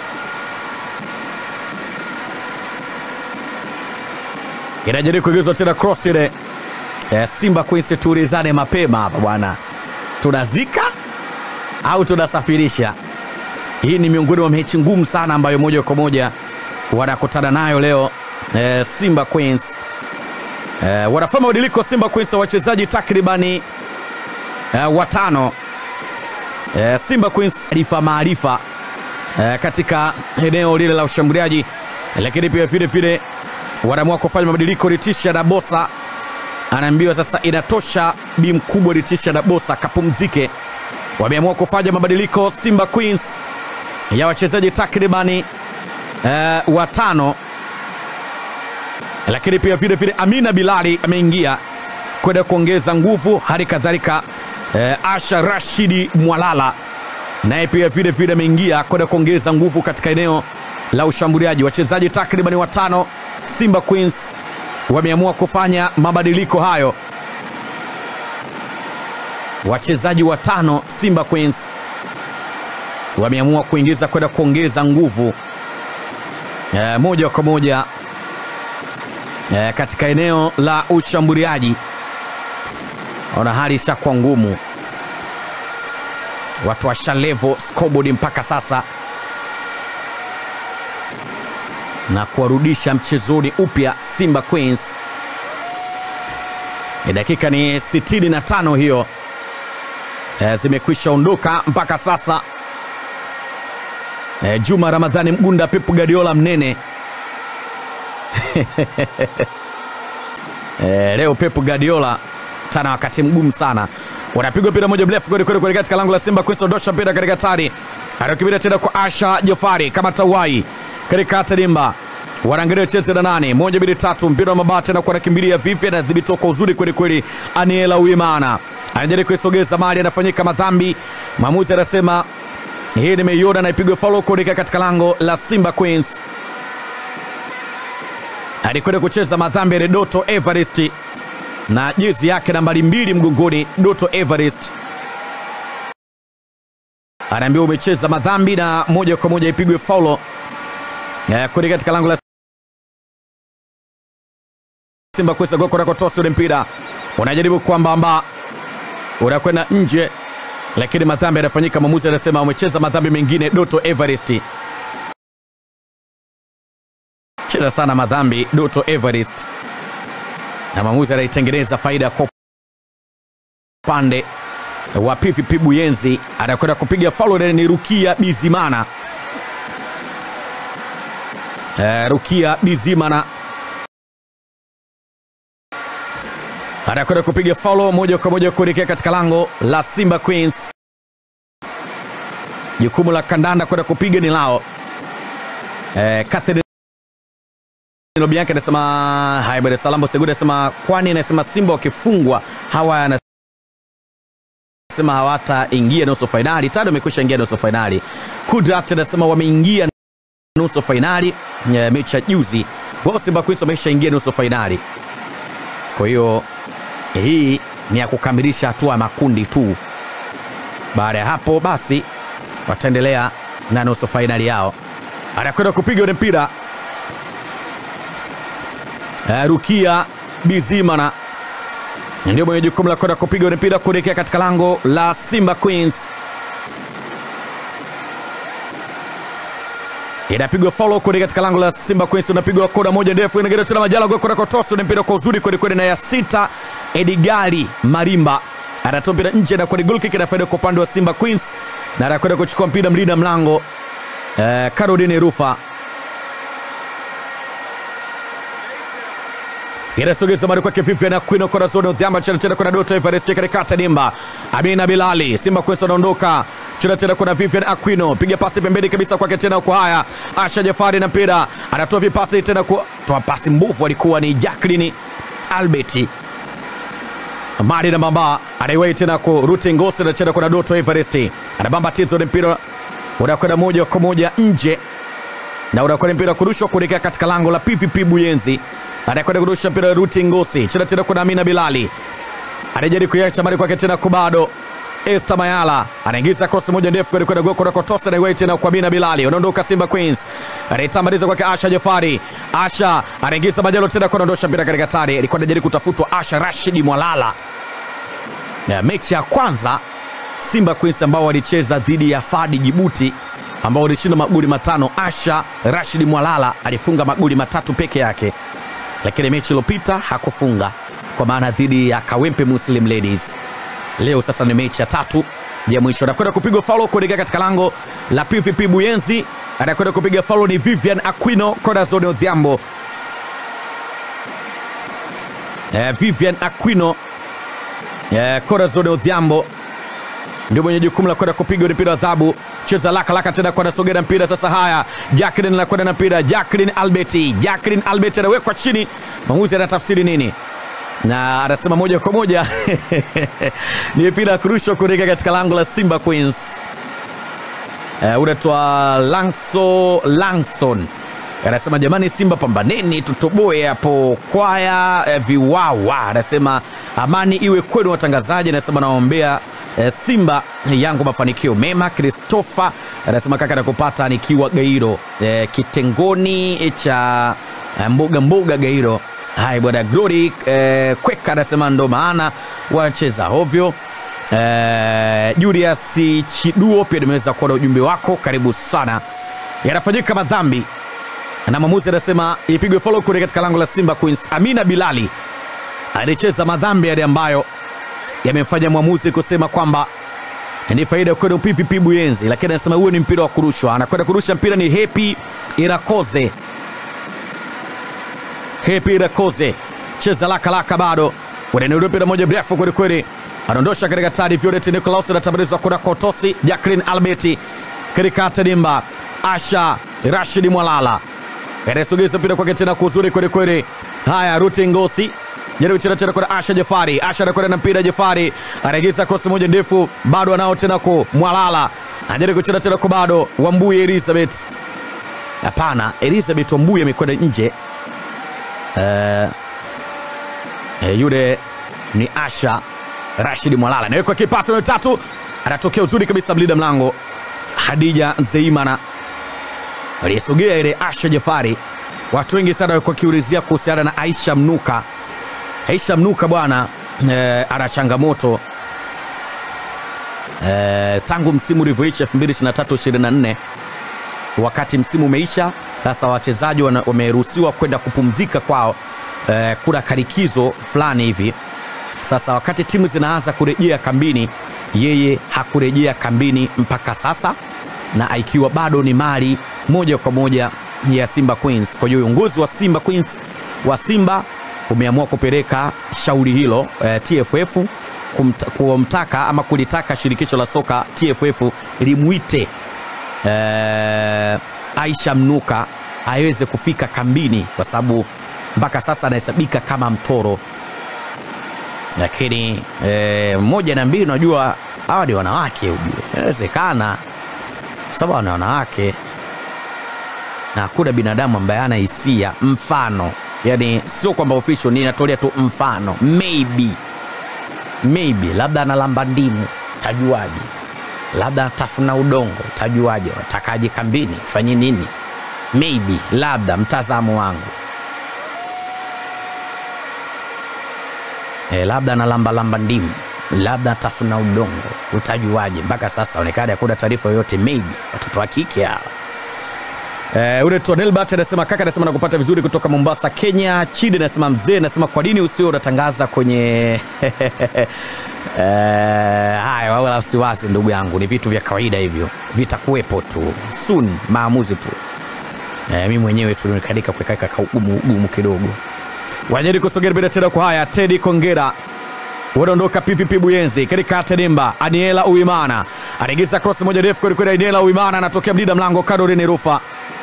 Inajaribu kuegezwa tena cross ile. E, Simba Queens tuulizane mapema hapa bwana, tunazika au tunasafirisha? Hii ni miongoni mwa mechi ngumu sana ambayo moja kwa moja wanakutana nayo leo e, Simba Queens e, wanafanya mabadiliko Simba Queens wa wachezaji takribani e, watano e, Simba Queens maarifa maarifa e, katika eneo lile la ushambuliaji, lakini pia vile vile wanaamua kufanya mabadiliko. Ritisha na Bosa anaambiwa sasa inatosha, bi mkubwa Ritisha na Bosa kapumzike. Wameamua kufanya mabadiliko Simba Queens ya wachezaji takribani e, watano, lakini pia vile vile Amina Bilali ameingia kwenda kuongeza nguvu, hali kadhalika e, Asha Rashidi Mwalala naye pia vile vile ameingia kwenda kuongeza nguvu katika eneo la ushambuliaji. Wachezaji takribani watano Simba Queens wameamua kufanya mabadiliko hayo. Wachezaji watano Simba Queens wameamua kuingiza kwenda kuongeza nguvu e, moja kwa moja e, katika eneo la ushambuliaji. Ona hali ishakuwa ngumu, watu washalevo scoreboard mpaka sasa na kuwarudisha mchezoni upya Simba Queens. E, dakika ni 65 hiyo e, zimekwisha ondoka mpaka sasa e, Juma Ramadhani Mgunda, Pep Guardiola mnene e, leo Pep Guardiola tana wakati mgumu sana, unapigwa mpira moja mrefu kweli kweli kweli katika lango la Simba Queens, ondosha mpira katika tari, anakimbia tena kwa Asha Jafari kama tawai katika hata dimba wanaangalia cheze na nane moja mbili tatu, mpira wa mabati na anakimbilia vipi, anadhibitiwa kwa uzuri kweli kweli. Aniela Uimana anajaribu kuisogeza mali, anafanyika madhambi. Mwamuzi anasema hii nimeiona na ipigwe faulo kuelekea katika lango la Simba Queens. Alikwenda kucheza madhambi ya Doto Everest na jezi yake nambari mbili mgongoni. Doto Everest anaambiwa umecheza madhambi na moja kwa moja ipigwe faulo kuelekea katika lango la Simba Queens. Goko nakotosi ule mpira unajaribu kwambamba unakwenda nje, lakini madhambi yanafanyika. Mwamuzi anasema umecheza madhambi mengine. Doto Everest cheza sana madhambi Doto Everest, na mwamuzi anaitengeneza faida kwa upande wa PVP Buyenzi. Anakwenda kupiga faulo, ni Rukia Bizimana. Uh, Rukia Bizimana anakwenda kupiga faulo moja kwa moja kuelekea katika lango la Simba Queens. Jukumu la kandanda kwenda kupiga ni lao. Eh, Catherine Lobianke anasema haya bwana. Salambo Seguda anasema kwani anasema Simba wakifungwa hawa anasema hawataingia nusu fainali. Tado amekwisha ingia nusu fainali. Kudrat anasema wameingia nusu fainali e, mechi ya juzi wao Simba Queens wameshaingia nusu fainali. Kwa hiyo hii ni ya kukamilisha hatua ya makundi tu. Baada ya hapo basi wataendelea na nusu fainali yao. Anakwenda kupiga ule mpira uh, Rukia Bizimana ndio mwenye jukumu la kwenda kupiga ule mpira kuelekea katika lango la Simba Queens. Inapigwa follow kule katika lango la Simba Queens, unapigwa kona moja ndefu, inagira tena Majala goli kwa kotosi, ni mpira kwa uzuri kweli kweli, na ya sita Edgali Marimba anatoa mpira nje na kwenye goal kick, na faida kwa upande wa Simba Queens, na anakwenda kuchukua mpira mlinda mlango eh, Caroline Rufa inasogeza mari kwake Vivian Aquino kwa zone udhiamba chana tena kuna Doto Everest katikati dimba Amina Bilali Simba Queens anaondoka chana tena kuna Vivian Aquino piga pasi pembeni kabisa kwake tena kwa haya Asha Jafari na mpira anatoa vipasi tena kwa toa pasi mbovu alikuwa ni Jacqueline Albert Mari na Bamba anaiwai tena kwa Ruti Ngosi na tena kuna Doto Everest anabamba tizo ni mpira unakwenda moja kwa moja nje na unakwenda mpira kurushwa kuelekea katika lango la PVP Buyenzi anakwenda kurusha mpira Ruti Ngosi chena tena kuna Amina Bilali anajaribu kuiacha mali kwake tena kubado Esther Mayala anaingiza cross moja ndefu kwenda kwenda goko na kotosa na iwai tena kwa Amina Bilali unaondoka Simba Queens anaitambaliza kwake Asha Jafari Asha anaingiza majalo tena kuondosha mpira katika tari alikuwa anajaribu kutafutwa Asha Rashidi Mwalala ya mechi ya kwanza Simba Queens ambao walicheza dhidi ya Fadi Jibuti ambao walishinda magoli matano. Asha Rashidi Mwalala alifunga magoli matatu peke yake lakini mechi iliyopita hakufunga kwa maana dhidi ya Kawempe Muslim Ladies. Leo sasa ni mechi ya tatu ya mwisho, anakwenda kupigwa faulo kuelekea katika lango la PVP Buyenzi. Anakwenda kupiga faulo ni Vivian Aquino Corazon Odhiambo. Eh, Vivian Aquino eh, Corazon Odhiambo ndio mwenye jukumu la kwenda kupiga mpira wa adhabu. Cheza laka laka tena kwa nasogea mpira sasa. Haya, Jacqueline anakwenda na mpira, Jacqueline Albert, Jacqueline Albert anawekwa chini. Mwamuzi anatafsiri nini? Na anasema moja kwa moja ni mpira kurushwa kuelekea katika lango la Simba Queens. Uh, unaitwa Langso Langson anasema jamani, Simba pambaneni, tutoboe hapo kwaya eh, viwawa. Anasema amani iwe kwenu watangazaji. Anasema naombea eh, Simba yangu mafanikio mema. Christopher anasema kaka nakupata nikiwa Gairo eh, kitengoni cha eh, mboga mboga Gairo. Hai bwana Glory eh, Kweka anasema ndo maana wacheza ovyo. Eh, Julius Chiduo pia nimeweza kuona ujumbe wako, karibu sana. Yanafanyika madhambi na mwamuzi anasema ipigwe follow kule katika lango la Simba Queens. Amina Bilali alicheza madhambi yale ambayo yamemfanya mwamuzi kusema kwamba ni faida kwenda PPP Buyenzi, lakini anasema huo ni mpira wa kurushwa. Anakwenda kurusha mpira ni Happy Irakoze. Happy Irakoze cheza laka laka, bado unaendelea mpira moja mrefu kweli kweli, anaondosha katika tadi. Violet Nicholas anatambuliza kuna Kotosi Jacqueline Alberti katika Tadimba. Asha Rashid Mwalala anasogeza mpira kwake tena kuzuri kweli kweli. Haya, Ruti Ngosi jaribu kucheza tena kwa Asha Jafari. Asha anakwenda na mpira, Jafari anaingiza cross moja ndefu, bado anao tena kwa Mwalala, anajaribu kucheza tena kwa bado Wambuye Elizabeth. Hapana, Elizabeth Wambuye amekwenda nje. Eh, eh, yule ni Asha Rashid Mwalala, nawekwa kipasi na tatu, anatokea uzuri kabisa mlinda mlango Hadija Nzeimana aliyesogea ile Asha Jafari. Watu wengi sana walikuwa wakiulizia kuhusiana na Aisha Mnuka. Aisha Mnuka bwana eh, ana changamoto eh, tangu msimu ulivyoisha 2023-24 wakati msimu umeisha, sasa wachezaji wana- wameruhusiwa kwenda kupumzika kwao, eh, kuna karikizo fulani hivi. Sasa wakati timu zinaanza kurejea kambini, yeye hakurejea kambini mpaka sasa, na ikiwa bado ni mali moja kwa moja ya Simba Queens. Kwa hiyo uongozi wa Simba Queens wa Simba umeamua kupeleka shauri hilo eh, TFF kumta, kumtaka ama kulitaka shirikisho la soka TFF limwite eh, Aisha Mnuka aweze kufika kambini kwa sababu mpaka sasa anahesabika kama mtoro lakini eh, moja na mbili, unajua hawa ni wanawake, ujue inawezekana, kwa sababu hawa ni wanawake na hakuna binadamu ambaye ana hisia. Mfano yani, sio kwamba official, ninatolea tu mfano, maybe maybe, labda analamba ndimu, tajuaje? Labda atafuna udongo, tajuaje? Watakaje kambini, fanye nini? Maybe, labda mtazamo wangu e, labda analambalamba ndimu, labda atafuna udongo, utajuaje? Mpaka sasa onekana hakuna taarifa yoyote. Maybe watoto wa kike hawa. Eh, ule Tonelbert anasema kaka, anasema nakupata vizuri kutoka Mombasa, Kenya. Chidi anasema mzee, anasema kwa nini usio unatangaza kwenye eh, haya, wala wasiwasi ndugu yangu, ni vitu vya kawaida hivyo, vitakuwepo tu soon, maamuzi tu. Eh, mimi mwenyewe tu nikadika kuweka kaugumu ugumu kidogo. Wajari kusogea bila tena kwa haya, Teddy Kongera wanaondoka PPP Buyenzi katika Tedimba. Aniela Uimana anaingiza cross moja ndefu kweli kweli. Aniela Uimana anatokea mlinda mlango Caroline Rufa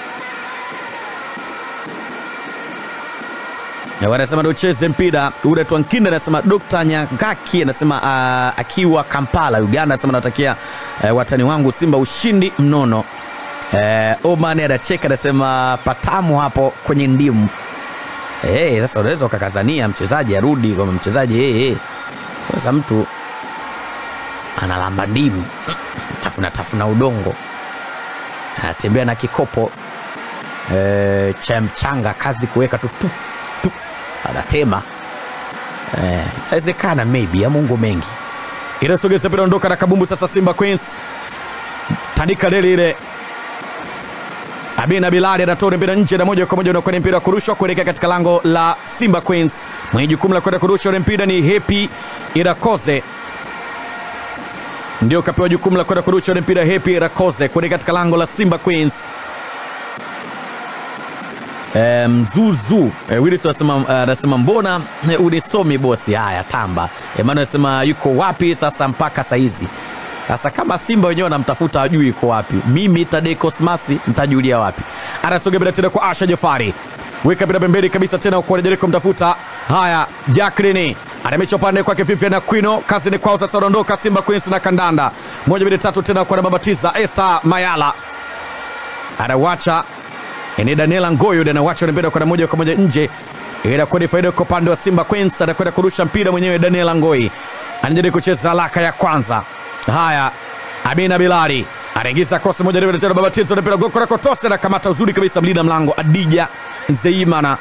na wanasema ndio ucheze mpira ule. Twankinda anasema Dr. Nyangaki anasema uh, akiwa Kampala Uganda, anasema natakia uh, watani wangu Simba ushindi mnono. Uh, Oman anacheka anasema patamu hapo kwenye ndimu. Hey, sasa unaweza ukakazania mchezaji arudi kwamba mchezaji hey, hey. Sasa mtu analamba ndimu tafuna tafuna udongo anatembea na kikopo e, cha mchanga, kazi kuweka tu tu tu, anatema inawezekana, maybe ya Mungu mengi. Inasogeza mpira ondoka na kabumbu sasa. Simba Queens tandika lele ile Abina Bilali anatoa mpira nje na moja kwa moja unakwenda mpira wa kurushwa kuelekea katika lango la Simba Queens. Mwenye jukumu la kwenda kurusha ule mpira ni Happy Irakoze, ndio kapewa jukumu la kwenda kurusha ule mpira Happy Irakoze kuelekea katika lango la Simba Queens. E, Mzuzu e, Wilson anasema anasema mbona e, unisomi bosi? Haya tamba. Emmanuel anasema yuko wapi sasa mpaka saizi? Sasa kama Simba wenyewe wanamtafuta ajui yuko wapi, mimi Tadei Cosmas nitajulia wapi? Anasogea bila tena kwa Asha Jafari, weka bila pembeni kabisa tena kwa Jeriko kumtafuta. Haya, Jacqueline anamesha upande kwake Fifi na Quino, kazi ni kwao sasa. Wanaondoka Simba Queens na kandanda moja mbili tatu tena kwa nababatiza Esther Mayala anawacha ni Daniela Ngoyo ndiye anawacha mpira kwenda moja kwa moja nje, inakuwa ni faida kwa upande wa Simba Queens. Anakwenda kurusha mpira mwenyewe Daniela Ngoi, anajaribu kucheza haraka ya kwanza. Haya, Amina Bilali anaingiza cross moja ndefu tena, baba Tizo mpira goko lako tose, anakamata uzuri kabisa mlinda mlango Adija Nzeimana.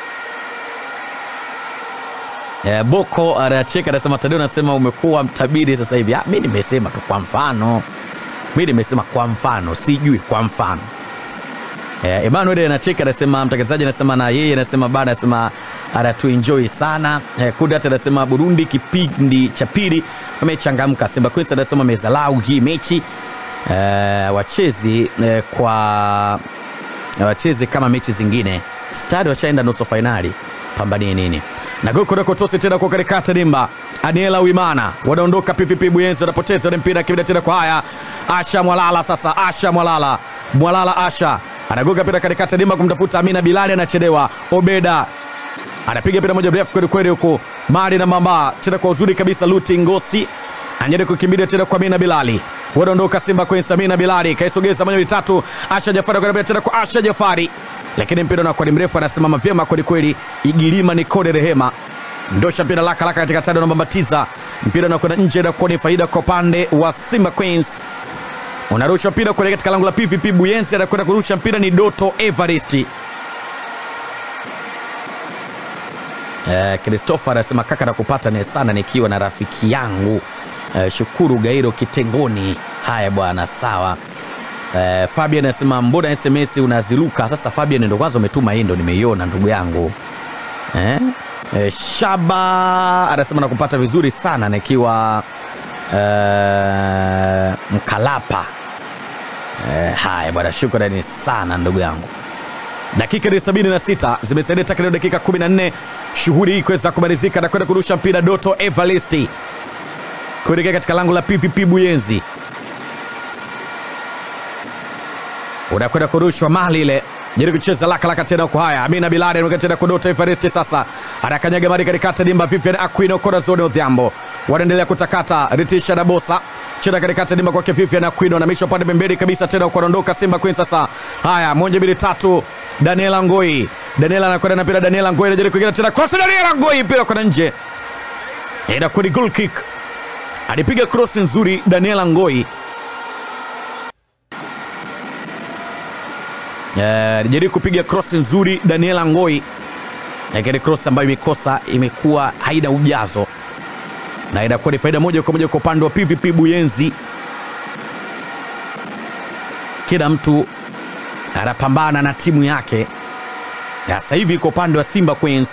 Eh, Boko anacheka anasema, Tadeo anasema umekuwa mtabiri sasa hivi. Ah, mimi nimesema tu kwa mfano, mimi nimesema kwa mfano, sijui kwa mfano Eh, Emmanuel anacheka anasema, mtangazaji anasema na yeye anasema bana, anasema anatuenjoy sana eh, Kudat anasema Burundi kipindi cha pili wamechangamka. Simba Queens anasema amezalau hii mechi eh, wachezi eh, kwa wacheze kama mechi zingine. Stadi washaenda nusu fainali, pambanie nini? na gokodokotosi tena kwa katikati dimba. Aniela Wimana wanaondoka PVP Buyenzi, wanapoteza ule mpira kibida tena kwa haya. Asha Mwalala sasa, Asha Mwalala, Mwalala Asha anagoga mpira katikati dimba kumtafuta Amina Bilali, anachelewa. Obeda anapiga mpira moja mrefu kweli kweli huko Mali na Mamba tena kwa uzuri kabisa. Luti Ngosi anajaribu kukimbilia tena kwa Amina Bilali, wanaondoka Simba Queens. Amina Bilali kaisogeza moja mitatu. Asha Jafari anakwenda tena kwa Asha Jafari lakini mpira unakuwa ni mrefu, anasimama vyema kwelikweli. Igilima ni kode rehema ndosha mpira laka laka katika tado na mbambatiza mpira unakwenda nje, inakuwa ni faida kwa upande wa Simba Queens. Unarusha mpira kuelekea katika lango la PVP Buyenzi, anakwenda kurusha mpira ni Doto Evarist. Eh, Christopher anasema kaka, nakupata ni sana nikiwa na rafiki yangu eh, Shukuru Gairo Kitengoni. Haya bwana, sawa. Eh, Fabian anasema mbona SMS unaziruka sasa? Fabian ndo kwanza umetuma hii, ndo nimeiona ndugu yangu eh? Eh, Shaba anasema nakupata vizuri sana nikiwa eh, Mkalapa. Eh, haya bwana, shukrani sana ndugu yangu. Dakika ni 76 zimesalia takriban dakika 14 shughuli hii kuweza kumalizika na kwenda kurusha mpira Doto Evalisti kuelekea katika lango la PVP Buyenzi unakwenda kurushwa mali ile jaribu kucheza laka laka tena kwa haya Amina Bilali anakwenda tena kwa Doto Evariste sasa anakanyaga mari katikati dimba Vivian Aquino Corazon Odhiambo wanaendelea kutakata Ritisha na Bosa cheza katikati dimba kwake Vivian Aquino na misho pande pembeni kabisa tena kuondoka Simba Queens sasa haya moja mbili tatu Daniela Ngoi Daniela anakwenda na mpira Daniela Ngoi anajaribu kuingia tena cross Daniela Ngoi mpira kwa nje inakuwa ni goal kick alipiga cross nzuri Daniela Ngoi alijaribu uh, kupiga cross nzuri Daniela Ngoi, lakini cross ambayo imekosa imekuwa haina ujazo na inakuwa ni faida moja kwa moja kwa upande wa PVP Buyenzi. Kila mtu anapambana na timu yake. Sasa hivi kwa upande wa Simba Queens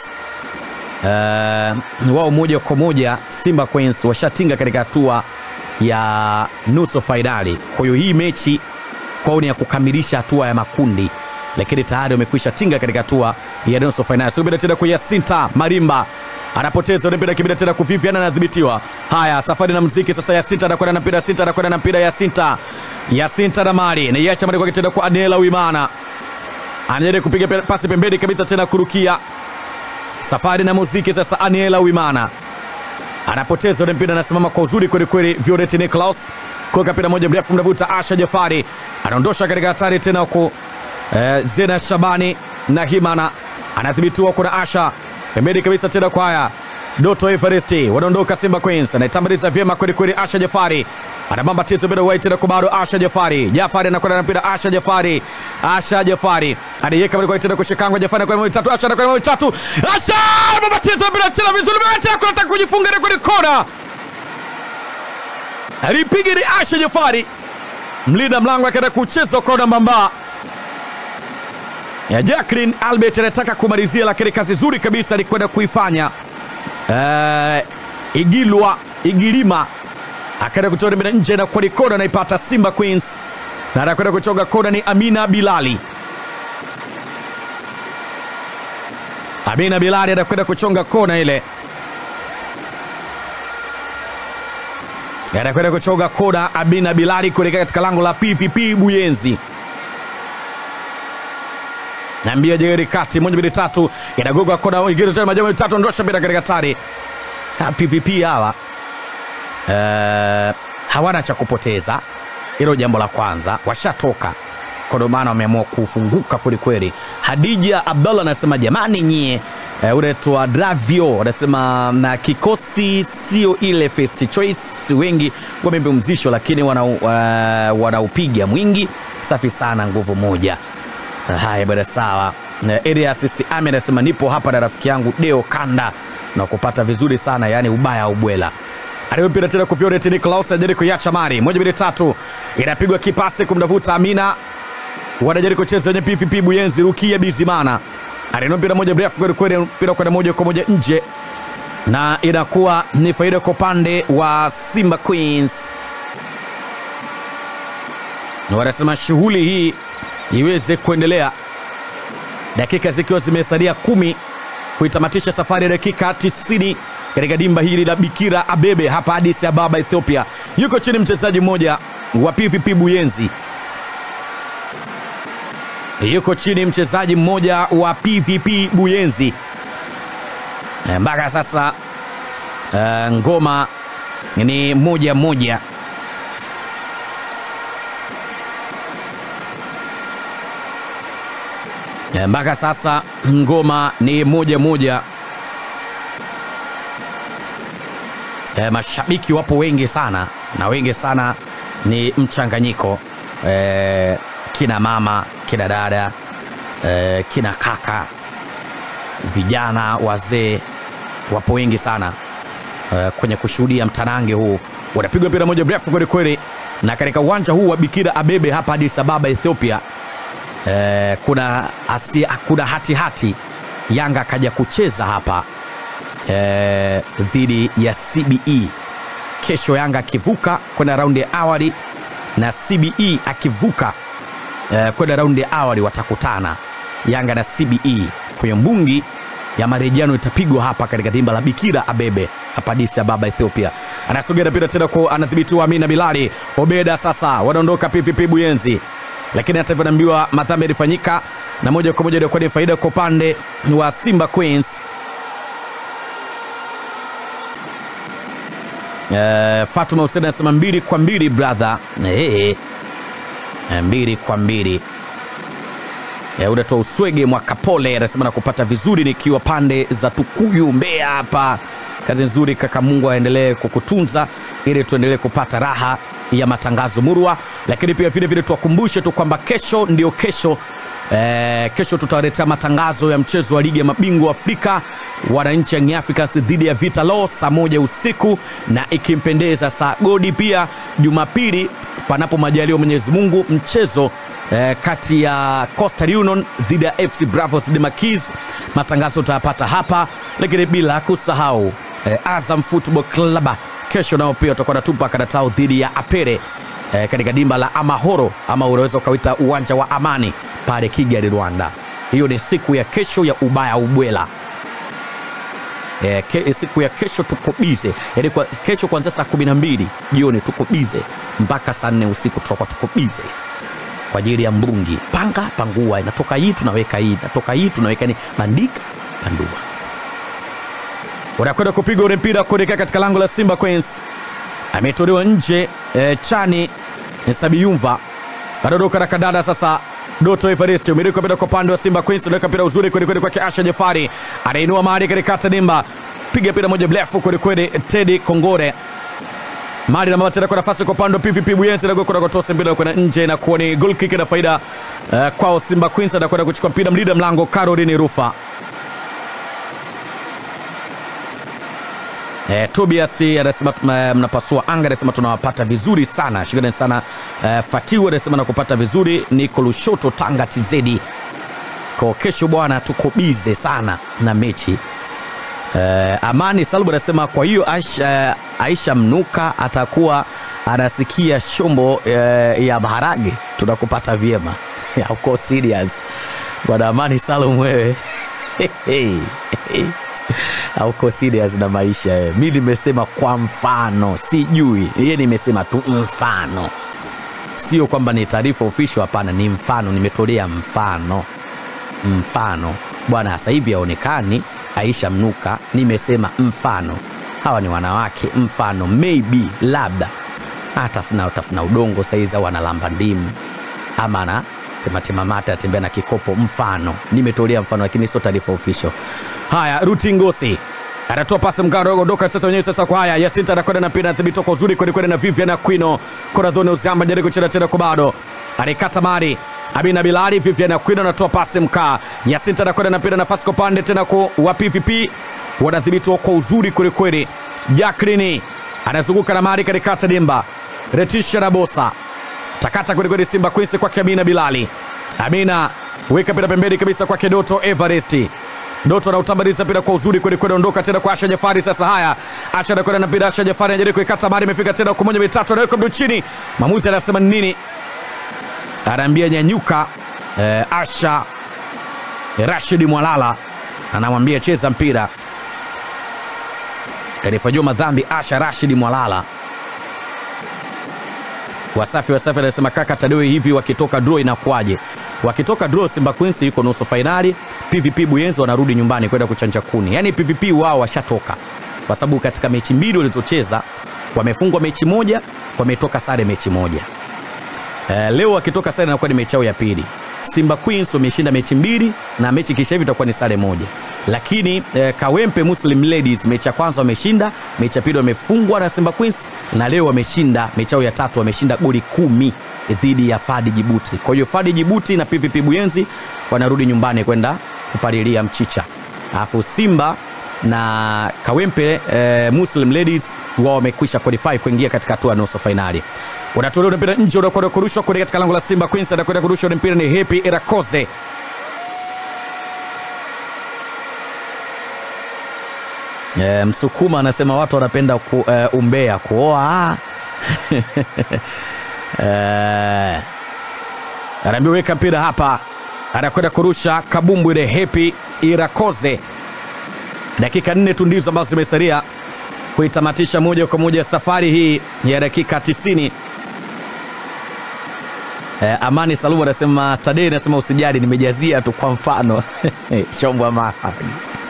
uh, wao moja kwa moja Simba Queens washatinga katika hatua ya nusu fainali. Kwa hiyo hii mechi kwao ni ya kukamilisha hatua ya makundi, lakini tayari wamekwisha tinga katika hatua ya nusu fainali. Subira tena kwa Yasinta Marimba anapoteza ule mpira, kibida tena kuviviana, anadhibitiwa. Haya, safari na mziki sasa. Yasinta anakwenda na mpira, Yasinta anakwenda na mpira, Yasinta Yasinta na Mari na iacha Mari kwake tena kwa Adela Wimana, anajaribu kupiga pasi pembeni kabisa tena kurukia. Safari na muziki sasa, Aniela Wimana anapoteza ule mpira, anasimama kwa uzuri kweli kweli. Violet Niklaus kuweka mpira moja mrefu mnavuta Asha Jafari anaondosha katika hatari tena huku eh, Zena Shabani na Himana anadhibitiwa kuna Asha pembeni kabisa tena kwa haya Doto Everesti wanaondoka Simba Queens anaitambuliza vyema kweli kweli. Asha Jafari anabamba tizo mpira wai tena kwa bado Asha Jafari Jafari anakwenda na mpira Asha Jafari Asha Jafari anaiweka mpira tena kushikangwa Jafari kwa tatu Asha anakwenda kwa tatu Asha anabamba tizo mpira tena vizuri acha kwenda kujifunga kwenye kona alipiga ni Asha Jafari, mlinda mlango akaenda kucheza kona mbamba ya Jacqueline Albert anataka kumalizia, lakini kazi nzuri kabisa alikwenda kuifanya uh, Igilwa Igilima akaenda kutoa mpira nje na kwa kona anaipata Simba Queens, na anakwenda kuchoga kona ni Amina Bilali. Amina Bilali anakwenda kuchonga kona ile anakwenda kuchoga kona Amina Bilali kuelekea katika lango la PVP Buyenzi. Nambia jegeri kati moja mbili tatu inagoga kona ingine tena majambo mitatu ndosha bila katika tari. Ha, PVP hawa uh, hawana cha kupoteza, hilo jambo la kwanza, washatoka kwa ndio maana wameamua kufunguka kwelikweli. Hadija Abdallah anasema jamani, nyie Uh, unaitwa Dravio anasema na kikosi sio ile first choice, wengi wamepumzishwa, lakini wanaupiga wana mwingi. Safi sana, nguvu moja. Uh, haya bwana, sawa. Uh, Elias Siame anasema nipo hapa na rafiki yangu Deo Kanda na kupata vizuri sana, yani ubaya ubwela. Alimpira tena kwa Violet Niklaus anajaribu kuiacha mari moja mbili tatu, inapigwa kipasi kumdavuta Amina, wanajaribu kucheza wenye PVP Buyenzi. Rukia Bizimana anainua mpira moja mrefu kwelikweli, mpira kwenda moja kwa moja nje, na inakuwa ni faida kwa upande wa Simba Queens. Na wanasema shughuli hii iweze kuendelea, dakika zikiwa zimesalia kumi kuitamatisha safari ya dakika 90 katika dimba hili la Bikira Abebe hapa Addis Ababa, Ethiopia. Yuko chini mchezaji mmoja wa PVP Buyenzi, yuko chini mchezaji mmoja wa PVP Buyenzi. Eh, mpaka sasa eh, ngoma ni moja moja. Eh, mpaka sasa ngoma ni moja moja. E, mashabiki wapo wengi sana na wengi sana ni mchanganyiko e, kina mama kina dada e, kina kaka vijana wazee wapo wengi sana e, kwenye kushuhudia mtanange huu unapigwa mpira moja mrefu kweli kweli na katika uwanja huu wa Bikira Abebe hapa Addis Ababa Ethiopia e, kuna, asi, kuna hati hati Yanga akaja kucheza hapa eh, dhidi ya CBE. Kesho Yanga akivuka kwenda raundi ya awali na CBE akivuka eh, kwenda raundi ya awali watakutana Yanga na CBE kwenye mbungi ya marejiano itapigwa hapa katika dimba la Bikira Abebe hapa Addis Ababa Ethiopia. Anasogea mpira tena kwa anadhibitiwa Amina Bilali Obeda, sasa wanaondoka PVP Buyenzi, lakini hata hivyo naambiwa madhambi yalifanyika na moja kwa moja ilikuwa ni faida kwa upande wa Simba Queens. Uh, Fatuma Hussein anasema mbili kwa mbili brother. Hey, mbili kwa mbili. Uh, unatoa uswege mwaka pole anasema nakupata vizuri nikiwa pande za Tukuyu Mbeya hapa. Kazi nzuri kaka, Mungu aendelee kukutunza ili tuendelee kupata raha ya matangazo murwa, lakini pia vile vile tuwakumbushe tu kwamba kesho ndio kesho Eh, kesho tutawaletea matangazo ya mchezo wa ligi ya mabingwa Afrika wananchi Young Africans dhidi ya Vita Law saa moja usiku na ikimpendeza saa godi pia Jumapili panapo majaliwa Mwenyezi Mungu mchezo eh, kati ya Coastal Union dhidi ya FC Bravos de Maquis. Matangazo utayapata hapa, lakini bila kusahau eh, Azam Football Club kesho nao pia utakuwa natupa karatao dhidi ya Apere eh, katika dimba la Amahoro ama unaweza ukawita uwanja wa Amani pale Kigali, Rwanda. Hiyo ni siku ya kesho ya ubaya ubwela. E, ke, siku ya kesho tuko bize, yaani kwa, kesho kuanzia saa kumi na mbili jioni tuko bize mpaka saa nne usiku tutakuwa tuko bize kwa ajili ya mbungi. Panga pangua, inatoka hii tunaweka hii, inatoka hii tunaweka ni bandika pandua. Unakwenda kupiga ule mpira kuelekea katika lango la Simba Queens, ametolewa nje e, chani Sabiyumva anaondoka na kadada sasa Doto Evariste umiliki mpira kwa upande wa Simba Queens, unaweka mpira uzuri kweli kweli kwake Asha Jafari, anainua mali katika Tadimba, piga mpira moja mrefu kweli kweli, Teddy Kongore mali na mama tena kwa nafasi kwa upande wa PVP Buyenzi na kwenda kutoa mpira kwenda nje na kuwa ni goal kick na faida uh, kwao Simba Queens, anakwenda kuchukua mpira mlinda mlango Caroline Rufa. Eh, Tobias anasema mnapasua anga, anasema tunawapata vizuri sana, shukrani sana. Eh, Fatiu anasema nakupata vizuri, niko Lushoto Tanga TZ. Kwa kesho bwana, tuko bize sana na mechi. Eh, Amani Salbu anasema kwa hiyo Aisha, Aisha Mnuka atakuwa anasikia shombo eh, ya maharage, tunakupata vyema. Uko serious bwana Amani Salum wewe auko serious na maisha eh. Mi nimesema kwa mfano, sijui yeye, nimesema tu mfano, sio kwamba ni taarifa official. Hapana, ni mfano, nimetolea mfano. Mfano bwana, sasa hivi haonekani Aisha Mnuka, nimesema mfano. Hawa ni wanawake, mfano maybe, labda atafuna tafuna udongo saizi, au analamba ndimu ama ana tematemamata atembea na kikopo, mfano. Nimetolea mfano, lakini sio taarifa official. Haya, Ruti Ngosi anatoa pasi mgaro ondoka sasa wenyewe sasa kwa haya Yasinta anakwenda na mpira thibito kwa uzuri kweli kweli na Vivian Aquino Corazon Uzamba jaribu kucheza tena kwa bado alikata mari Abina Bilali Vivian Aquino anatoa pasi mkaa Yasinta anakwenda na mpira nafasi kwa pande tena kwa wa PVP wanadhibitiwa kwa uzuri kweli kweli Jacqueline anazunguka na mari katikata dimba Retisha na Bosa takata kweli kweli Simba Queens kwa Amina Bilali Amina weka mpira pembeni kabisa kwake Doto Everest. Doto anautambaliza mpira kwa uzuri kweli kweli, ondoka tena kwa Asha Jafari. Sasa haya, Asha anakwenda na mpira, Asha Jafari anajaribu kuikata mari, imefika tena kwa moja mitatu, anaweka mdu chini. Mwamuzi anasema nini? Anaambia nyanyuka. Eh, Asha Rashid Mwalala anamwambia cheza mpira, kanifanyiwa madhambi Asha Rashid Mwalala. Wasafi Wasafi anasema kaka Tadewe, hivi wakitoka draw inakuwaje? Wakitoka draw, Simba Queens yuko nusu fainali, PVP Buyenzi wanarudi nyumbani kwenda kuchanja kuni. Yaani PVP wao washatoka, kwa sababu katika mechi mbili walizocheza wamefungwa mechi moja, wametoka sare mechi moja. Eh, leo wakitoka sare inakuwa ni mechi yao ya pili. Simba Queens wameshinda mechi mbili na mechi kisha hivi itakuwa ni sare moja, lakini eh, Kawempe Muslim Ladies mechi ya kwanza wameshinda, mechi ya pili wamefungwa na Simba Queens na leo wameshinda mechi yao ya tatu, wameshinda goli kumi dhidi ya Fadi Jibuti. Kwa hiyo Fadi Jibuti na PVP Buyenzi wanarudi nyumbani kwenda kupalilia mchicha, alafu Simba na Kawempe eh, Muslim Ladies wao wamekwisha qualify kuingia katika hatua ya nusu fainali. Unatolewa mpira nje, unakwenda kurushwa kule katika lango la Simba Queens, anakwenda kurusha ule mpira ni Happy Irakoze. E, Msukuma anasema watu wanapenda ku, e, umbea kuoa e, anaambia weka mpira hapa, anakwenda kurusha kabumbu ile Happy Irakoze. Dakika nne tu ndizo ambazo zimesalia kuitamatisha moja kwa moja safari hii ya dakika 90. Eh, Amani Salumu anasema Tadei anasema usijali, nimejazia tu kwa mfano shombwa mahali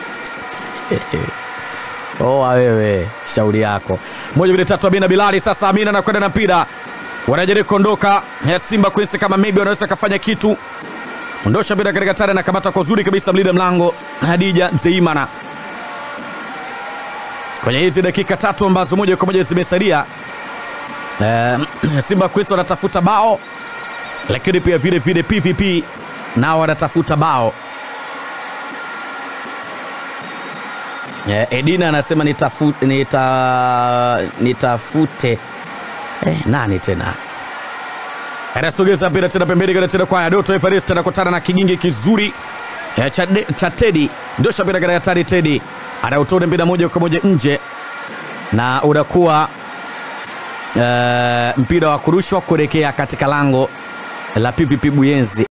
oa wewe, shauri yako. Moja mbili tatu, Amina Bilali. Sasa Amina anakwenda na mpira, wanajaribu kuondoka Simba Queens, kama maybe wanaweza kafanya kitu. Ondosha mpira katika tare, anakamata kwa uzuri kabisa mlinda mlango Hadija Zeimana kwenye hizi dakika tatu ambazo moja kwa moja zimesalia. Eh, Simba Queens wanatafuta bao lakini pia vile vile PVP nao wanatafuta bao. Eh, Edina anasema nitafu, nita, nitafute eh, nani tena anasogeza mpira tena pembeni kana tena kwa Doto Everest anakutana na kigingi kizuri eh, cha, cha Tedi ndosha mpira katika hatari. Tedi anautoa mpira moja kwa moja nje na unakuwa eh, mpira wa kurushwa kuelekea katika lango la PVP Buyenzi.